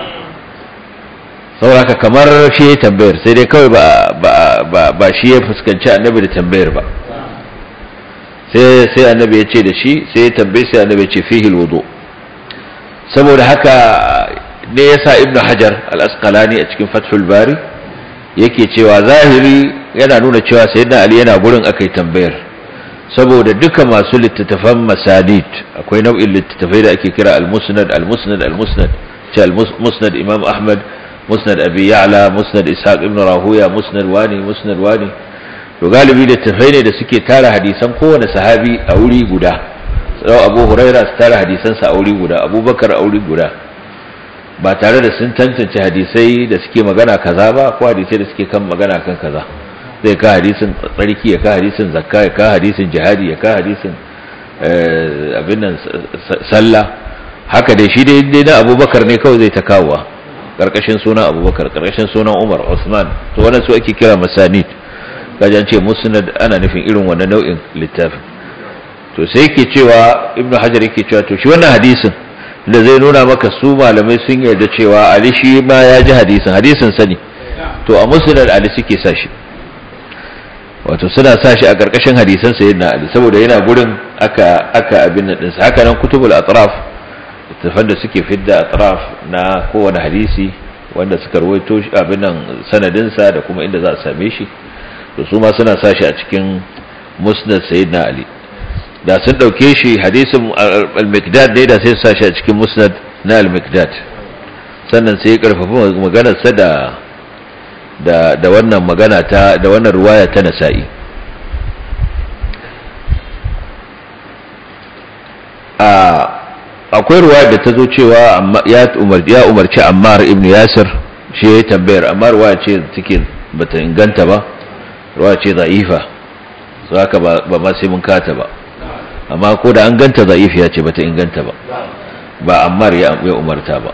saboda kamar shi ya tambayar sai dai kawai ba ba shi ya fuskanci annabi da tambayar ba sai sai annabi ya ce da shi sai ya tambaye sai annabi ya ce fihi alwudu saboda haka ne yasa ibnu hajar al-asqalani a cikin fathul bari yake cewa zahiri yana nuna cewa sayyidina ali yana gurin akai tambayar saboda duka masu littattafan masanid akwai nau'in littattafai da ake kira al-musnad al-musnad al-musnad ce al-musnad imam ahmad musnad abi ya'la musnad ishaq ibn rahuya musnad wani musnad wani to galibi littattafai ne da suke tara hadisan kowane sahabi a wuri guda sau abu huraira su tara hadisansa a wuri guda abubakar a wuri guda ba tare da sun tantance hadisai da suke magana kaza ba ko hadisai da suke kan magana kan kaza zai ka hadisin tsarki ya ka hadisin zakka ya ka hadisin jihadi ya ka hadisin abin nan sallah haka dai shi dai na abubakar ne kawai zai ta kawowa karkashin sunan abubakar karkashin sunan umar usman to wannan su ake kira masanid kajan ce musnad ana nufin irin wannan nau'in littafin to sai yake cewa ibnu hajar yake cewa to shi wannan hadisin da zai nuna maka su malamai sun yarda cewa ali shi ma ya ji hadisin hadisin sani to a musnad ali suke sa shi wato suna sa shi a ƙarƙashin hadisan sayyidina ali saboda yana gurin aka aka abin nan ɗinsa haka nan kutubul atraf littafan da suke fidda atraf na kowane hadisi wanda suka rawaito shi abin nan sanadinsa da kuma inda za a same shi to su ma suna sa shi a cikin musnad sayyidina ali da sun ɗauke shi hadisin al-miqdad ne da sai su sa shi a cikin musnad na al-miqdad sannan sai ya karfafa maganarsa da da da wannan magana ta da wannan ruwaya ta nasa'i a akwai ruwaya da ta zo cewa ya umar ya umarci Ammar ibn Yasir shi ya tambayar amma ruwaya ce take bata inganta ba ruwaya ce za'ifa so haka ba ba ma sai mun kata ba amma ko da an ganta za'if ya ce bata inganta ba ba Ammar ya umarta ba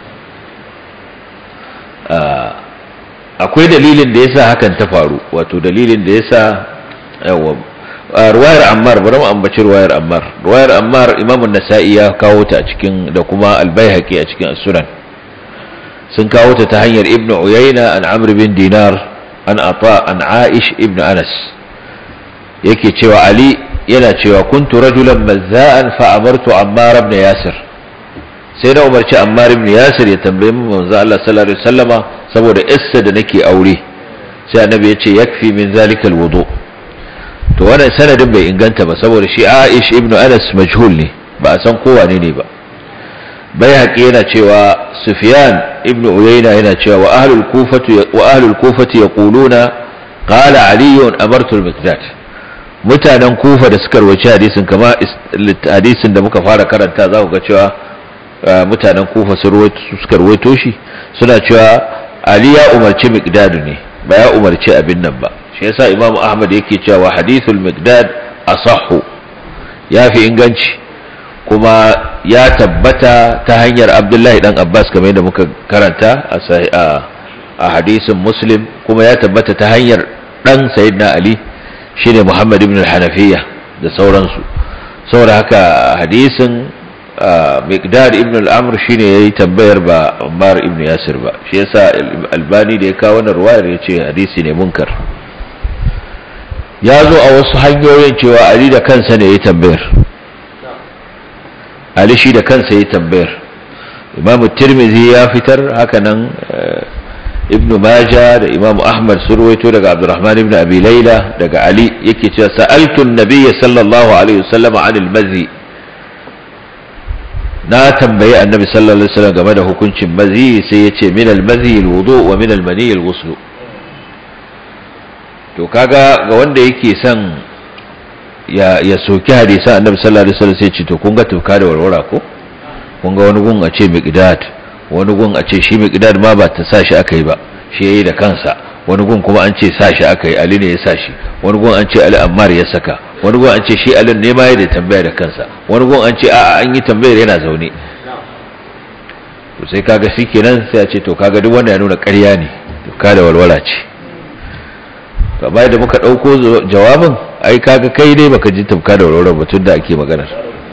akwai dalilin da yasa hakan ta faru wato dalilin da yasa yawa ruwayar ammar bari mu ambaci ruwayar ammar ruwayar ammar imamu nasa'i ya kawo ta a cikin da kuma albayhaqi a cikin as-sunan sun kawo ta ta hanyar ibnu uyayna an amr bin dinar an ata an aish ibn anas yake cewa ali yana cewa kuntu rajulan mazza'an fa amartu ammar ibn yasir sai na umarci ammar ibn yasir ya tambaye mu manzo Allah sallallahu alaihi wasallama saboda issa da nake aure sai annabi ya ce yakfi min zalika alwudu to wannan sanadin bai inganta ba saboda shi Aish ibn Anas majhul ne ba a san kowa ne ne ba bai haƙi yana cewa Sufyan ibn Uyayna yana cewa wa ahlul kufati wa ahlul kufati yaquluna qala Ali amartu al-Miqdad mutanen Kufa da suka rawaci hadisin kama hadisin da muka fara karanta za ku ga cewa mutanen Kufa suka rawaito shi suna cewa Ali ya umarci Miqdad ne ba ya umarci abin nan ba shi yasa Imam Ahmad yake cewa hadithul Miqdad asahhu yafi inganci kuma ya tabbata ta hanyar Abdullahi dan Abbas kamar yadda muka karanta a a hadisin Muslim kuma ya tabbata ta hanyar dan Sayyidina Ali shine Muhammad ibn al-Hanafiya da sauransu saboda haka hadisin miqdad ibn al-amr shine yayi tambayar ba Ammar ibn Yasir ba shi yasa albani da ya kawo wannan ruwayar yace hadisi ne munkar ya zo a wasu hanyoyin cewa Ali da kansa ne yayi tambayar Ali shi da kansa yayi tambayar Imam Tirmidhi ya fitar haka nan Ibn Majah da Imam Ahmad sun ruwaito daga Abdurrahman ibn Abi Layla daga Ali yake cewa sa'altu an-nabiy sallallahu alaihi wasallam 'anil mazi na tambayi annabi sallallahu alaihi wasallam game da hukuncin mazi sai ya ce min al-mazi al-wudu wa min al-mani al-ghusl to kaga ga wanda yake son ya ya soki hadisan annabi sallallahu alaihi wasallam sai ya ce to kun ga tuka da warwara ko kun ga wani gun a ce miqdad wani gun a ce shi miqdad ma ba ta sa shi aka yi ba shi yayi da kansa wani gun kuma an ce sa shi aka yi ali ne ya sa shi wani gun an ce ali ammar ya saka wani gun an ce shi alin ne ma ya da tambaya da kansa wani gun an ce a an yi tambayar yana zaune to sai kaga shi kenan sai a ce to kaga duk wanda ya nuna ƙarya ne to ka da walwala ce to bayan da muka ɗauko jawabin ai kaga kai dai baka ji tafka da walwala ba tun da ake maganar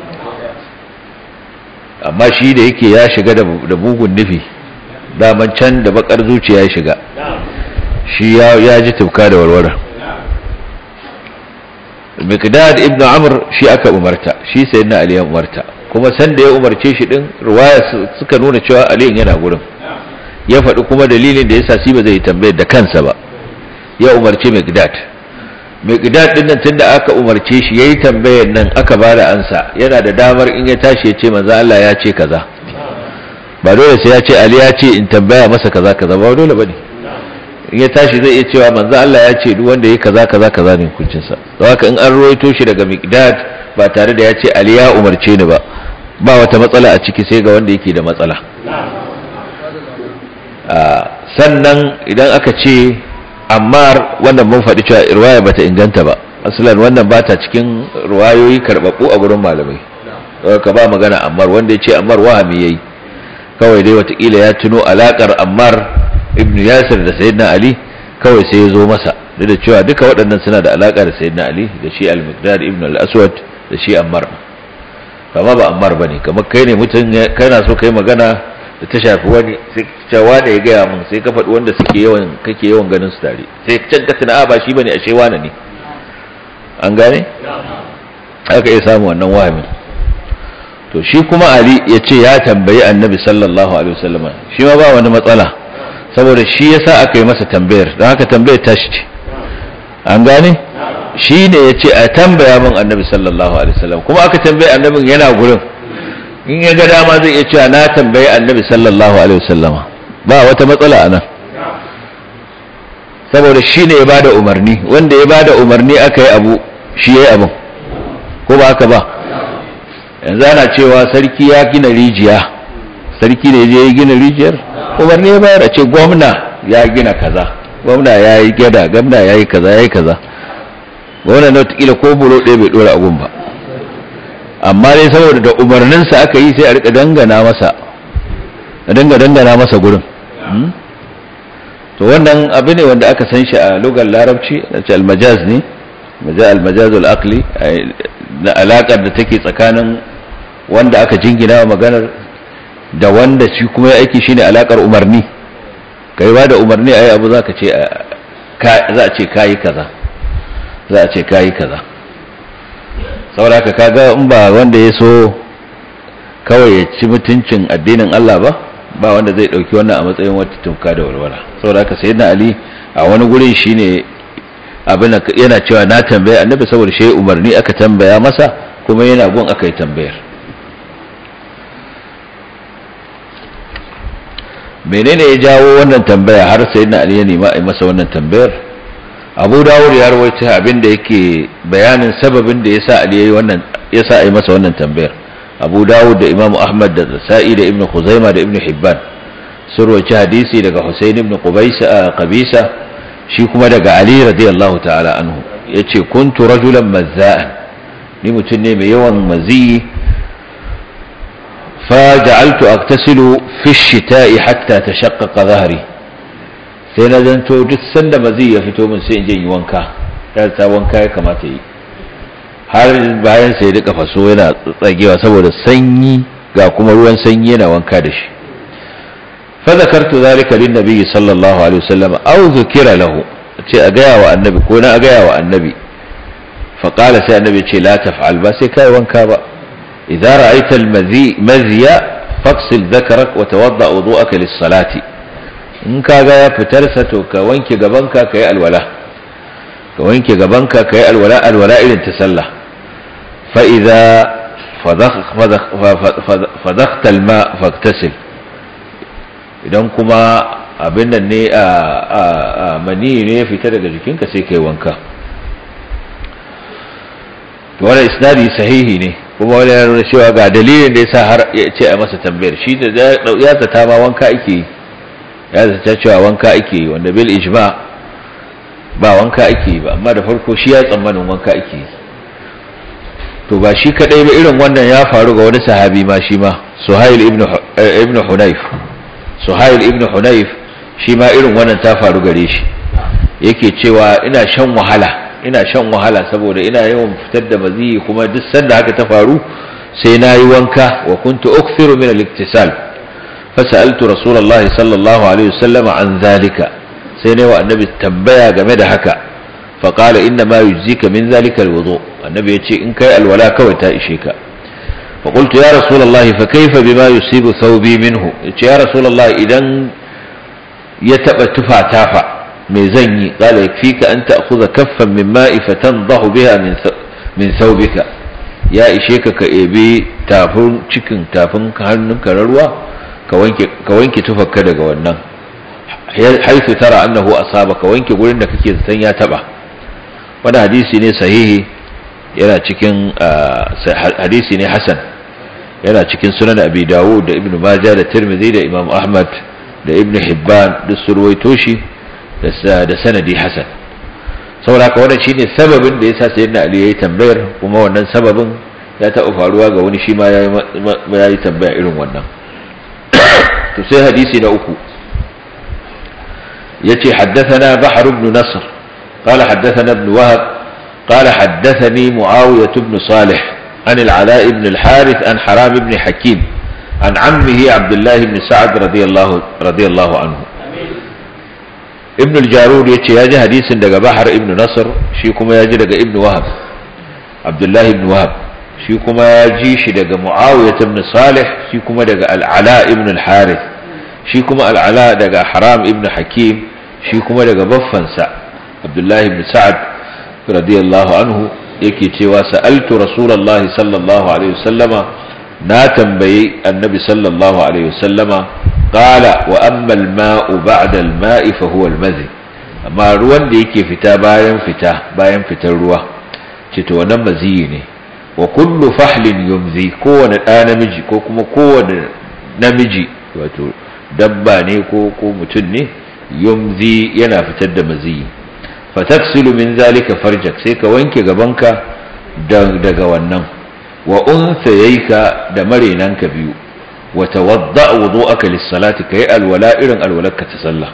amma shi da yake ya shiga da bugun nufi daman can da bakar zuciya ya shiga shi ya ji tafka da walwala miqdad ibn amr shi aka umarta shi sayyidina ali ya umarta kuma san da ya umarce shi din riwaya suka nuna cewa ali yana gurin ya faɗi kuma dalilin da yasa shi ba zai tambayar da kansa ba ya umarce miqdad miqdad din nan tunda aka umarce shi yayi tambayar nan aka bada ansa yana da damar in ya tashi ya ce manzo Allah ya ce kaza ba dole sai ya ce ali ya ce in tambaya masa kaza kaza ba dole bane in ya tashi zai iya cewa manzo Allah ya ce duk wanda yayi kaza kaza kaza ne hukuncin sa don haka in an ruwaito shi daga miqdad ba tare da ya ce ali ya umarce ni ba ba wata matsala a ciki sai ga wanda yake da matsala sannan idan aka ce ammar wannan mun faɗi cewa riwaya bata inganta ba asalan wannan bata cikin riwayoyi karɓaɓɓu a gurin malamai ka ba magana ammar wanda ya ce ammar wahami yayi kawai dai watakila ya tuno alakar ammar ibn yasir da sayyidina ali kawai sai ya zo masa duk da cewa duka waɗannan suna da alaka da sayyidina ali da shi al-miqdad ibn al-aswad da shi ammar kama ba ammar bane kamar kai ne mutum kana so kai magana da ta shafi wani sai cewa da ya gaya mun sai ka faɗi wanda suke yawan kake yawan ganin su tare sai can ka tuna ba shi bane ashe wani ne an gane aka iya samu wannan wahamin to shi kuma ali ya ce ya tambayi annabi sallallahu alaihi wasallam shi ma ba wani matsala saboda shi yasa aka yi masa tambayar don haka tambayar tashi ce an gane shi ne ya ce a tambaya min annabi sallallahu alaihi wasallam kuma aka tambaye annabin yana gurin in ya ga dama zai iya cewa na tambayi annabi sallallahu alaihi wasallam ba wata matsala a nan saboda shi ne ya bada umarni wanda ya bada umarni aka yi abu shi ya yi abin ko ba haka ba yanzu ana cewa sarki ya gina rijiya sarki ne je ya gina rijiyar umarni ya bayar a ce gwamna ya gina kaza gwamna ya yi gyada gwamna ya yi kaza ya yi kaza gwamna na watakila ko bulo ɗaya bai ɗora abun ba amma dai saboda da umarninsa aka yi sai a rika dangana masa a danga dangana masa gurin to wannan abu ne wanda aka san shi a lugar larabci na ce almajaz ne almajazul aqli na alakar da take tsakanin wanda aka jingina wa maganar da wanda shi kuma ya aiki shine alakar umarni kai ba da umarni ayi abu zaka ce za a ce kayi kaza za a ce kayi kaza saboda kaga in ba wanda ya so kawai ya ci mutuncin addinin Allah ba ba wanda zai dauki wannan a matsayin wata tumka da walwala saboda haka sayyidina ali a wani gurin shine abin yana cewa na tambaya annabi saboda shi umarni aka tambaya masa kuma yana gun aka yi tambayar menene ya jawo wannan tambaya har sayyidina ali ya nema a masa wannan tambayar abu dawud ya rawaita abin da yake bayanin sababin da yasa ali yayi wannan yasa a yi masa wannan tambayar abu dawud da imamu ahmad da sa'i da ibnu khuzaima da ibnu hibban sun rawaita hadisi daga husayn ibn qubaysa qabisa shi kuma daga ali radiyallahu ta'ala anhu yace kuntu rajulan mazza'an ni mutum ne mai yawan mazi fa ja'altu aktasilu fi shita'i hatta tashaqqaqa dhahri sai na zanto duk sanda mazi ya fito min sai in je yi wanka ta ta wanka ya kamata yi har bayan sai duka faso yana tsagewa saboda sanyi ga kuma ruwan sanyi yana wanka da shi fa zakartu zalika lin nabi sallallahu alaihi wasallam aw zukira lahu ce a gaya wa annabi ko na a gaya wa annabi fa qala sai annabi ce la taf'al ba sai kai wanka ba idza ra'aita al-mazi maziya faqsil dhakarak wa tawadda wudu'aka lis-salati in kaga ya fitar sa to ka wanke gabanka kai alwala ka wanke gabanka kai alwala alwala irin ta sallah fa idza fadaktal ma faktasil idan kuma abin nan ne a mani ne ya fita daga jikinka sai kai wanka to wannan isnadi sahihi ne kuma wani ya nuna cewa ga dalilin da yasa har ya ce a masa tambayar shi da ya zata ma wanka ake yi ya zata cewa wanka ake yi wanda bil ijma ba wanka ake yi ba amma da farko shi ya tsammanin wanka ake yi to ba shi kadai ba irin wannan ya faru ga wani sahabi ma shi ma suhail ibn ibn hunayf suhail ibn hunayf shi ma irin wannan ta faru gare shi yake cewa ina shan wahala ina shan wahala saboda ina yawan fitar da maziyi kuma duk sanda haka ta faru sai na yi wanka wa kuntu ukthiru min al-iktisal fasaltu rasulullahi sallallahu alaihi wasallam an zalika sai ne wa annabi tambaya game da haka fa qala inna ma yujzika min zalika al-wudu annabi yace in kai alwala kawai ta ishe ka fa qultu ya rasulullahi fa kayfa bima yusibu thawbi minhu yace ya rasulullahi idan ya taba tufa tafa me zan yi qala yakfika an ta'khudha kaffan min ma'i fatandahu biha min min thawbika ya ishe ka ka ebe tafin cikin tafin hannunka na ruwa ka wanke ka wanke tufarka daga wannan haifu tara annahu asaba ka wanke gurin da kake zaton ya taba wannan hadisi ne sahihi yana cikin hadisi ne hasan yana cikin sunan abi dawud da ibnu majah da tirmidhi da imam ahmad da ibnu hibban duk su ruwaito shi da sanadi hasan saboda haka wannan shine sababin da yasa sayyidina ali yayi tambayar kuma wannan sababin ya taɓa faruwa ga wani shi ma yayi tambaya irin wannan to sai hadisi na uku yace haddathana bahr ibn nasr قال حدثنا ابن وهب قال حدثني معاوية بن صالح عن العلاء بن الحارث عن حرام بن حكيم عن عمه عبد الله بن سعد رضي الله رضي الله عنه ابن الجارود yace yaji hadisin daga Bahar ibn Nasr shi kuma yaji daga Ibn Wahab Abdullah ibn Wahab shi kuma yaji shi daga Muawiyah ibn Salih shi kuma daga Al-Ala ibn al-Harith shi kuma Al-Ala daga Haram ibn Hakim shi kuma daga baffansa Abdullah ibn Sa'ad radiyallahu anhu yake cewa sa'altu Rasulullahi sallallahu alaihi wasallama na tambayi Annabi sallallahu alaihi wasallama qala wa amma al-ma'u ba'da al-ma'i fa huwa al-madhi amma ruwan da yake fita bayan fita bayan fitar ruwa ce to wannan maziyi ne wa kullu fahlin yumzi kowane ɗa namiji ko kuma kowane namiji wato dabba ne ko ko mutum ne yumzi yana fitar da maziyi fataksilu min zalika farjak sai ka wanke gabanka daga wannan wa unsayayka da marenanka biyu wa tawadda wudu'aka lis-salati kai alwala irin alwalarka ta sallah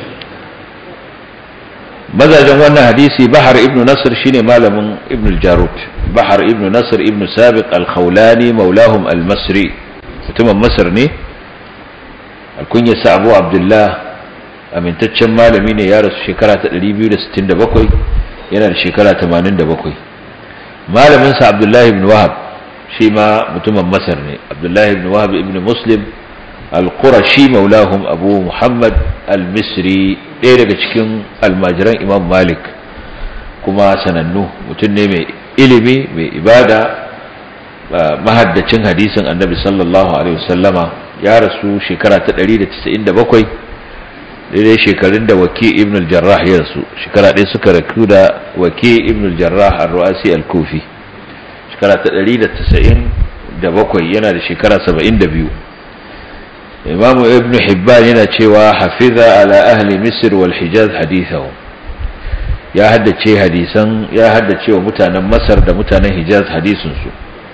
mazajen wannan hadisi bahar ibn nasr shine malamin ibn al-jarud bahar ibn nasr ibn sabiq al-khawlani maulahum al-masri mutumin masar ne alkunyarsa abu abdullah amintaccen malami ne ya rasu shekara ta 267 yana da shekara 87 malaminsa abdullahi ibn wahab shi ma mutumin masar ne abdullahi ibn wahab ibn muslim al-qurashi maulahum abu muhammad al-misri ɗaya daga cikin almajiran imam malik kuma sanannu mutum ne mai ilimi mai ibada mahaddacin hadisin annabi sallallahu alaihi wasallama ya rasu shekara ta 197 daidai shekarun da wake ibn al-jarrah ya rasu shekara ɗaya suka raku da wake ibn al-jarrah ar-ru'asi al-kufi shekara ta 197 yana da shekara 72 imam ibn hibban yana cewa hafiza ala ahli misr wal hijaz hadithahu ya haddace hadisan ya haddace wa mutanen masar da mutanen hijaz hadisin su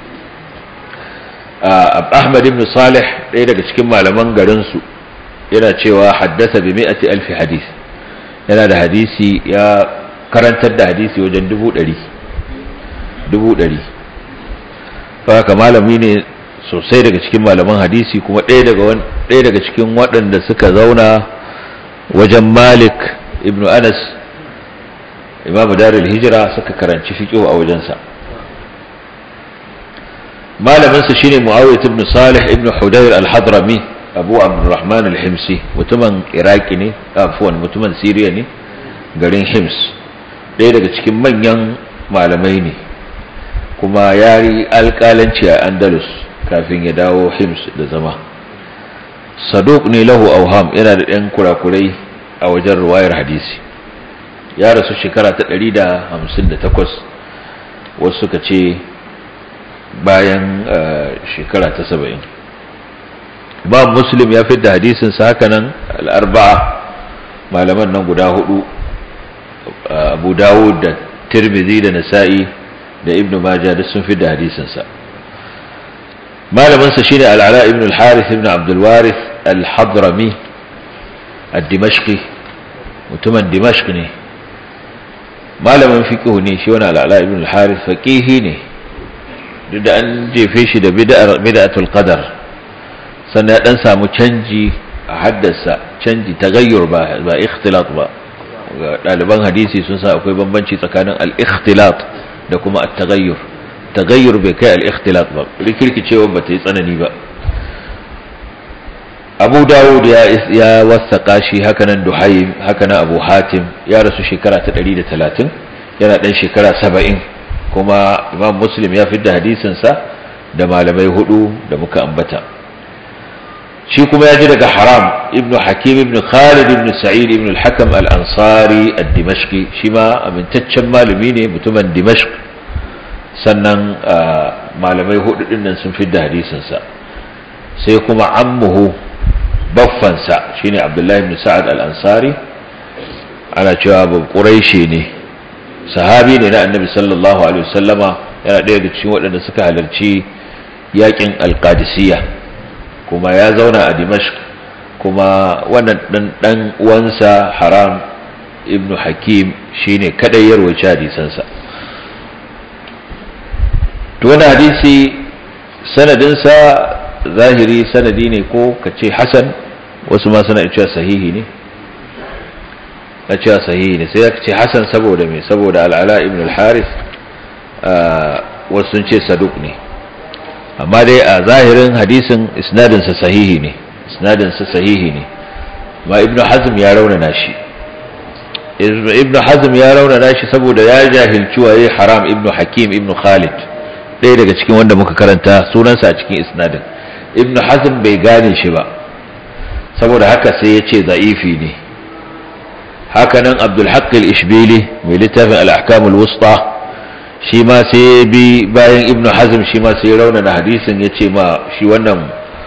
ahmad ibn salih ɗaya daga cikin malaman garin su yana cewa haddasa bi mi'ati alfi hadis yana da hadisi ya karantar da hadisi wajen dubu ɗari dubu ɗari haka malami ne sosai daga cikin malaman hadisi kuma ɗaya daga ɗaya daga cikin waɗanda suka zauna wajen malik ibn anas imamu darul hijira suka karanci fiqh a wajensa malaminsa shine muawiyah ibn salih ibn hudayr al-hadrami abu abdurrahman al-himsi mutumin iraki ne afuwan mutumin siriya ne garin hims ɗaya daga cikin manyan malamai ne kuma ya yi alƙalanci a andalus kafin ya dawo hims da zama saduk ne lahu auham yana da ɗan kurakurai a wajen ruwayar hadisi ya rasu shekara ta 158 wasu suka ce bayan shekara ta 70 imam muslim ya fi da hadisinsa haka nan al'arba'a malaman nan guda hudu abu dawud da tirmidhi da nasa'i da ibn majah duk sun fi da hadisinsa malaminsa shine al'ala ibn al-harith ibn abdul warith al-hadrami ad-dimashqi mutumin dimashq ne malamin fiqh ne shi wani al'ala ibn al-harith faqihi ne duk da an jefe shi da bid'ar bid'atul qadar sannan ya dan samu canji a haddasa canji tagayyur ba ba ikhtilat ba ga ɗaliban hadisi sun sa akwai bambanci tsakanin al-ikhtilat da kuma at-taghayyur taghayyur bai kai al-ikhtilat ba rikirkicewa ba ta yi tsanani ba Abu Dawud ya ya wasaka shi hakanan Duhaym hakanan Abu Hatim ya rasu shekara ta 130 yana dan shekara 70 kuma Imam Muslim ya fidda hadisin sa da malamai hudu da muka ambata shi kuma ya ji daga haram ibn hakim ibn khalid ibn sa'id ibn al-hakam al-ansari ad-dimashqi shi ma amintaccen malami ne mutumin dimashq sannan malamai hudu din nan sun fidda hadisin sa sai kuma ammuhu baffansa shine abdullahi ibn sa'ad al-ansari ana cewa ba quraishi ne sahabi ne na annabi sallallahu alaihi wasallama yana ɗaya daga cikin waɗanda suka halarci yakin al-qadisiyya kuma ya zauna a dimashq kuma wannan dan dan uwansa haram ibnu hakim shine kadai ya rawaita hadisansa to wannan hadisi sanadinsa zahiri sanadi ne ko kace hasan wasu ma suna cewa sahihi ne na cewa sahihi ne sai ka ce hasan saboda me saboda al'ala ibn al-harith wasu sun ce saduk ne amma dai a zahirin hadisin isnadinsa sahihi ne isnadinsa sahihi ne ma ibnu hazm ya raunana shi ibnu hazm ya raunana shi saboda ya jahilci waye haram ibnu hakim ibnu khalid ɗaya daga cikin wanda muka karanta sunansa a cikin isnadin ibnu hazm bai gane shi ba saboda haka sai ya ce za'ifi ne hakanan abdul haqq al-ishbili mai littafin al-ahkam al-wusta shi ma sai bi bayan ibnu hazm shi ma sai raunana hadisin ya ce ma shi wannan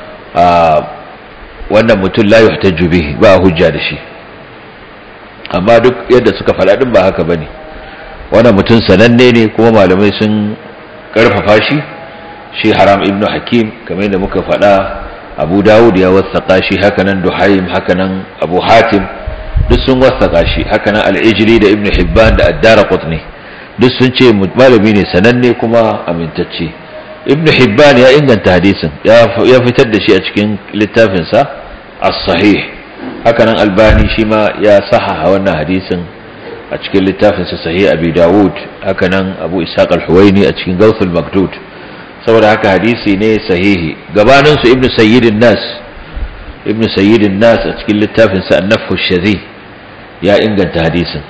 wannan mutum la yuhtaju bihi ba hujja da shi amma duk yadda suka faɗa din ba haka bane wannan mutum sananne ne kuma malamai sun karfafa shi shi haram ibnu hakim kamar yadda muka faɗa abu dawud ya wasaka shi hakanan duhaim hakanan abu hatim duk sun wasaka shi hakanan al-ijli da ibnu hibban da ad-darqutni duk sun ce malami ne sananne kuma amintacce ibn hibban ya inganta hadisin ya fitar da shi a cikin littafinsa as-sahih hakanan albani shi ma ya sahaha wannan hadisin a cikin littafinsa sahih abi dawud hakanan abu ishaq al-huwaini a cikin gawthul makdud saboda haka hadisi ne sahihi gabanin su ibn sayyidin nas ibn sayyidin nas a cikin littafinsa an-nafhu shazi ya inganta hadisin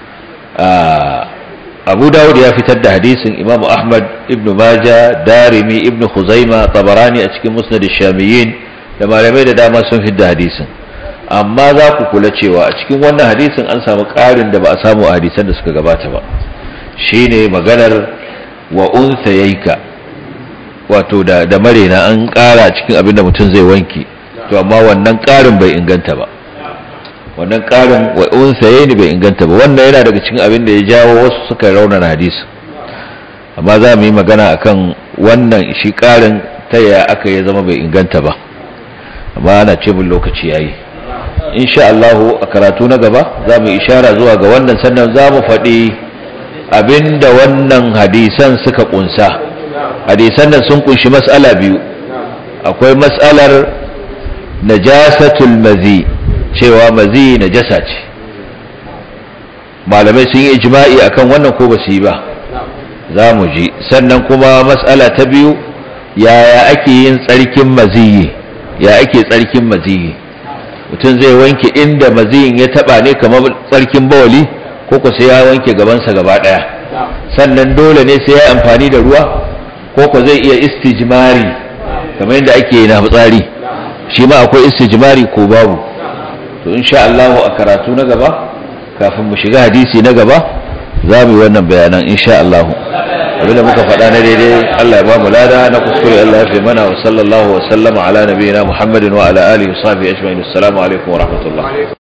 abu dawud ya fitar da hadisin imamu ahmad ibnu maja darimi ibnu khuzaima tabarani a cikin musnad shamiyin da malamai da dama sun fitar da hadisin amma za ku kula cewa a cikin wannan hadisin an samu ƙarin da ba a samu a hadisan da suka gabata ba shine maganar wa unsayayka wato da da marena an ƙara cikin abin da mutum zai wanki to amma wannan ƙarin bai inganta ba wannan ƙarin wa unsaye ne bai inganta ba wannan yana daga cikin abin da ya jawo wasu suka raunana hadisi amma za mu yi magana akan wannan shi ƙarin ta yaya aka ya zama bai inganta ba amma ana ce mun lokaci yayi insha Allah a karatu na gaba za mu ishara zuwa ga wannan sannan za mu faɗi abinda wannan hadisan suka kunsa hadisan nan sun kunshi mas'ala biyu akwai mas'alar najasatul mazi cewa mazi najasa ce malamai sun yi ijma'i akan wannan ko ba su yi ba za mu ji sannan kuma mas'ala ta biyu yaya ake yin tsarkin maziyi ya ake tsarkin maziyi mutum zai wanke inda maziyin ya taba ne kamar tsarkin bawali ko ku sai ya wanke gabansa gaba daya sannan dole ne sai ya amfani da ruwa ko ko zai iya istijmari kamar yadda ake na fitsari shi ma akwai istijmari ko babu to insha Allah a karatu na gaba kafin mu shiga hadisi na gaba za mu yi wannan bayanan insha Allah abinda muka faɗa na daidai Allah ya ba mu lada na kuskure Allah ya fi mana wa sallallahu wa sallama ala nabiyina Muhammadin wa ala alihi wa sahbihi ajma'in assalamu alaikum wa rahmatullah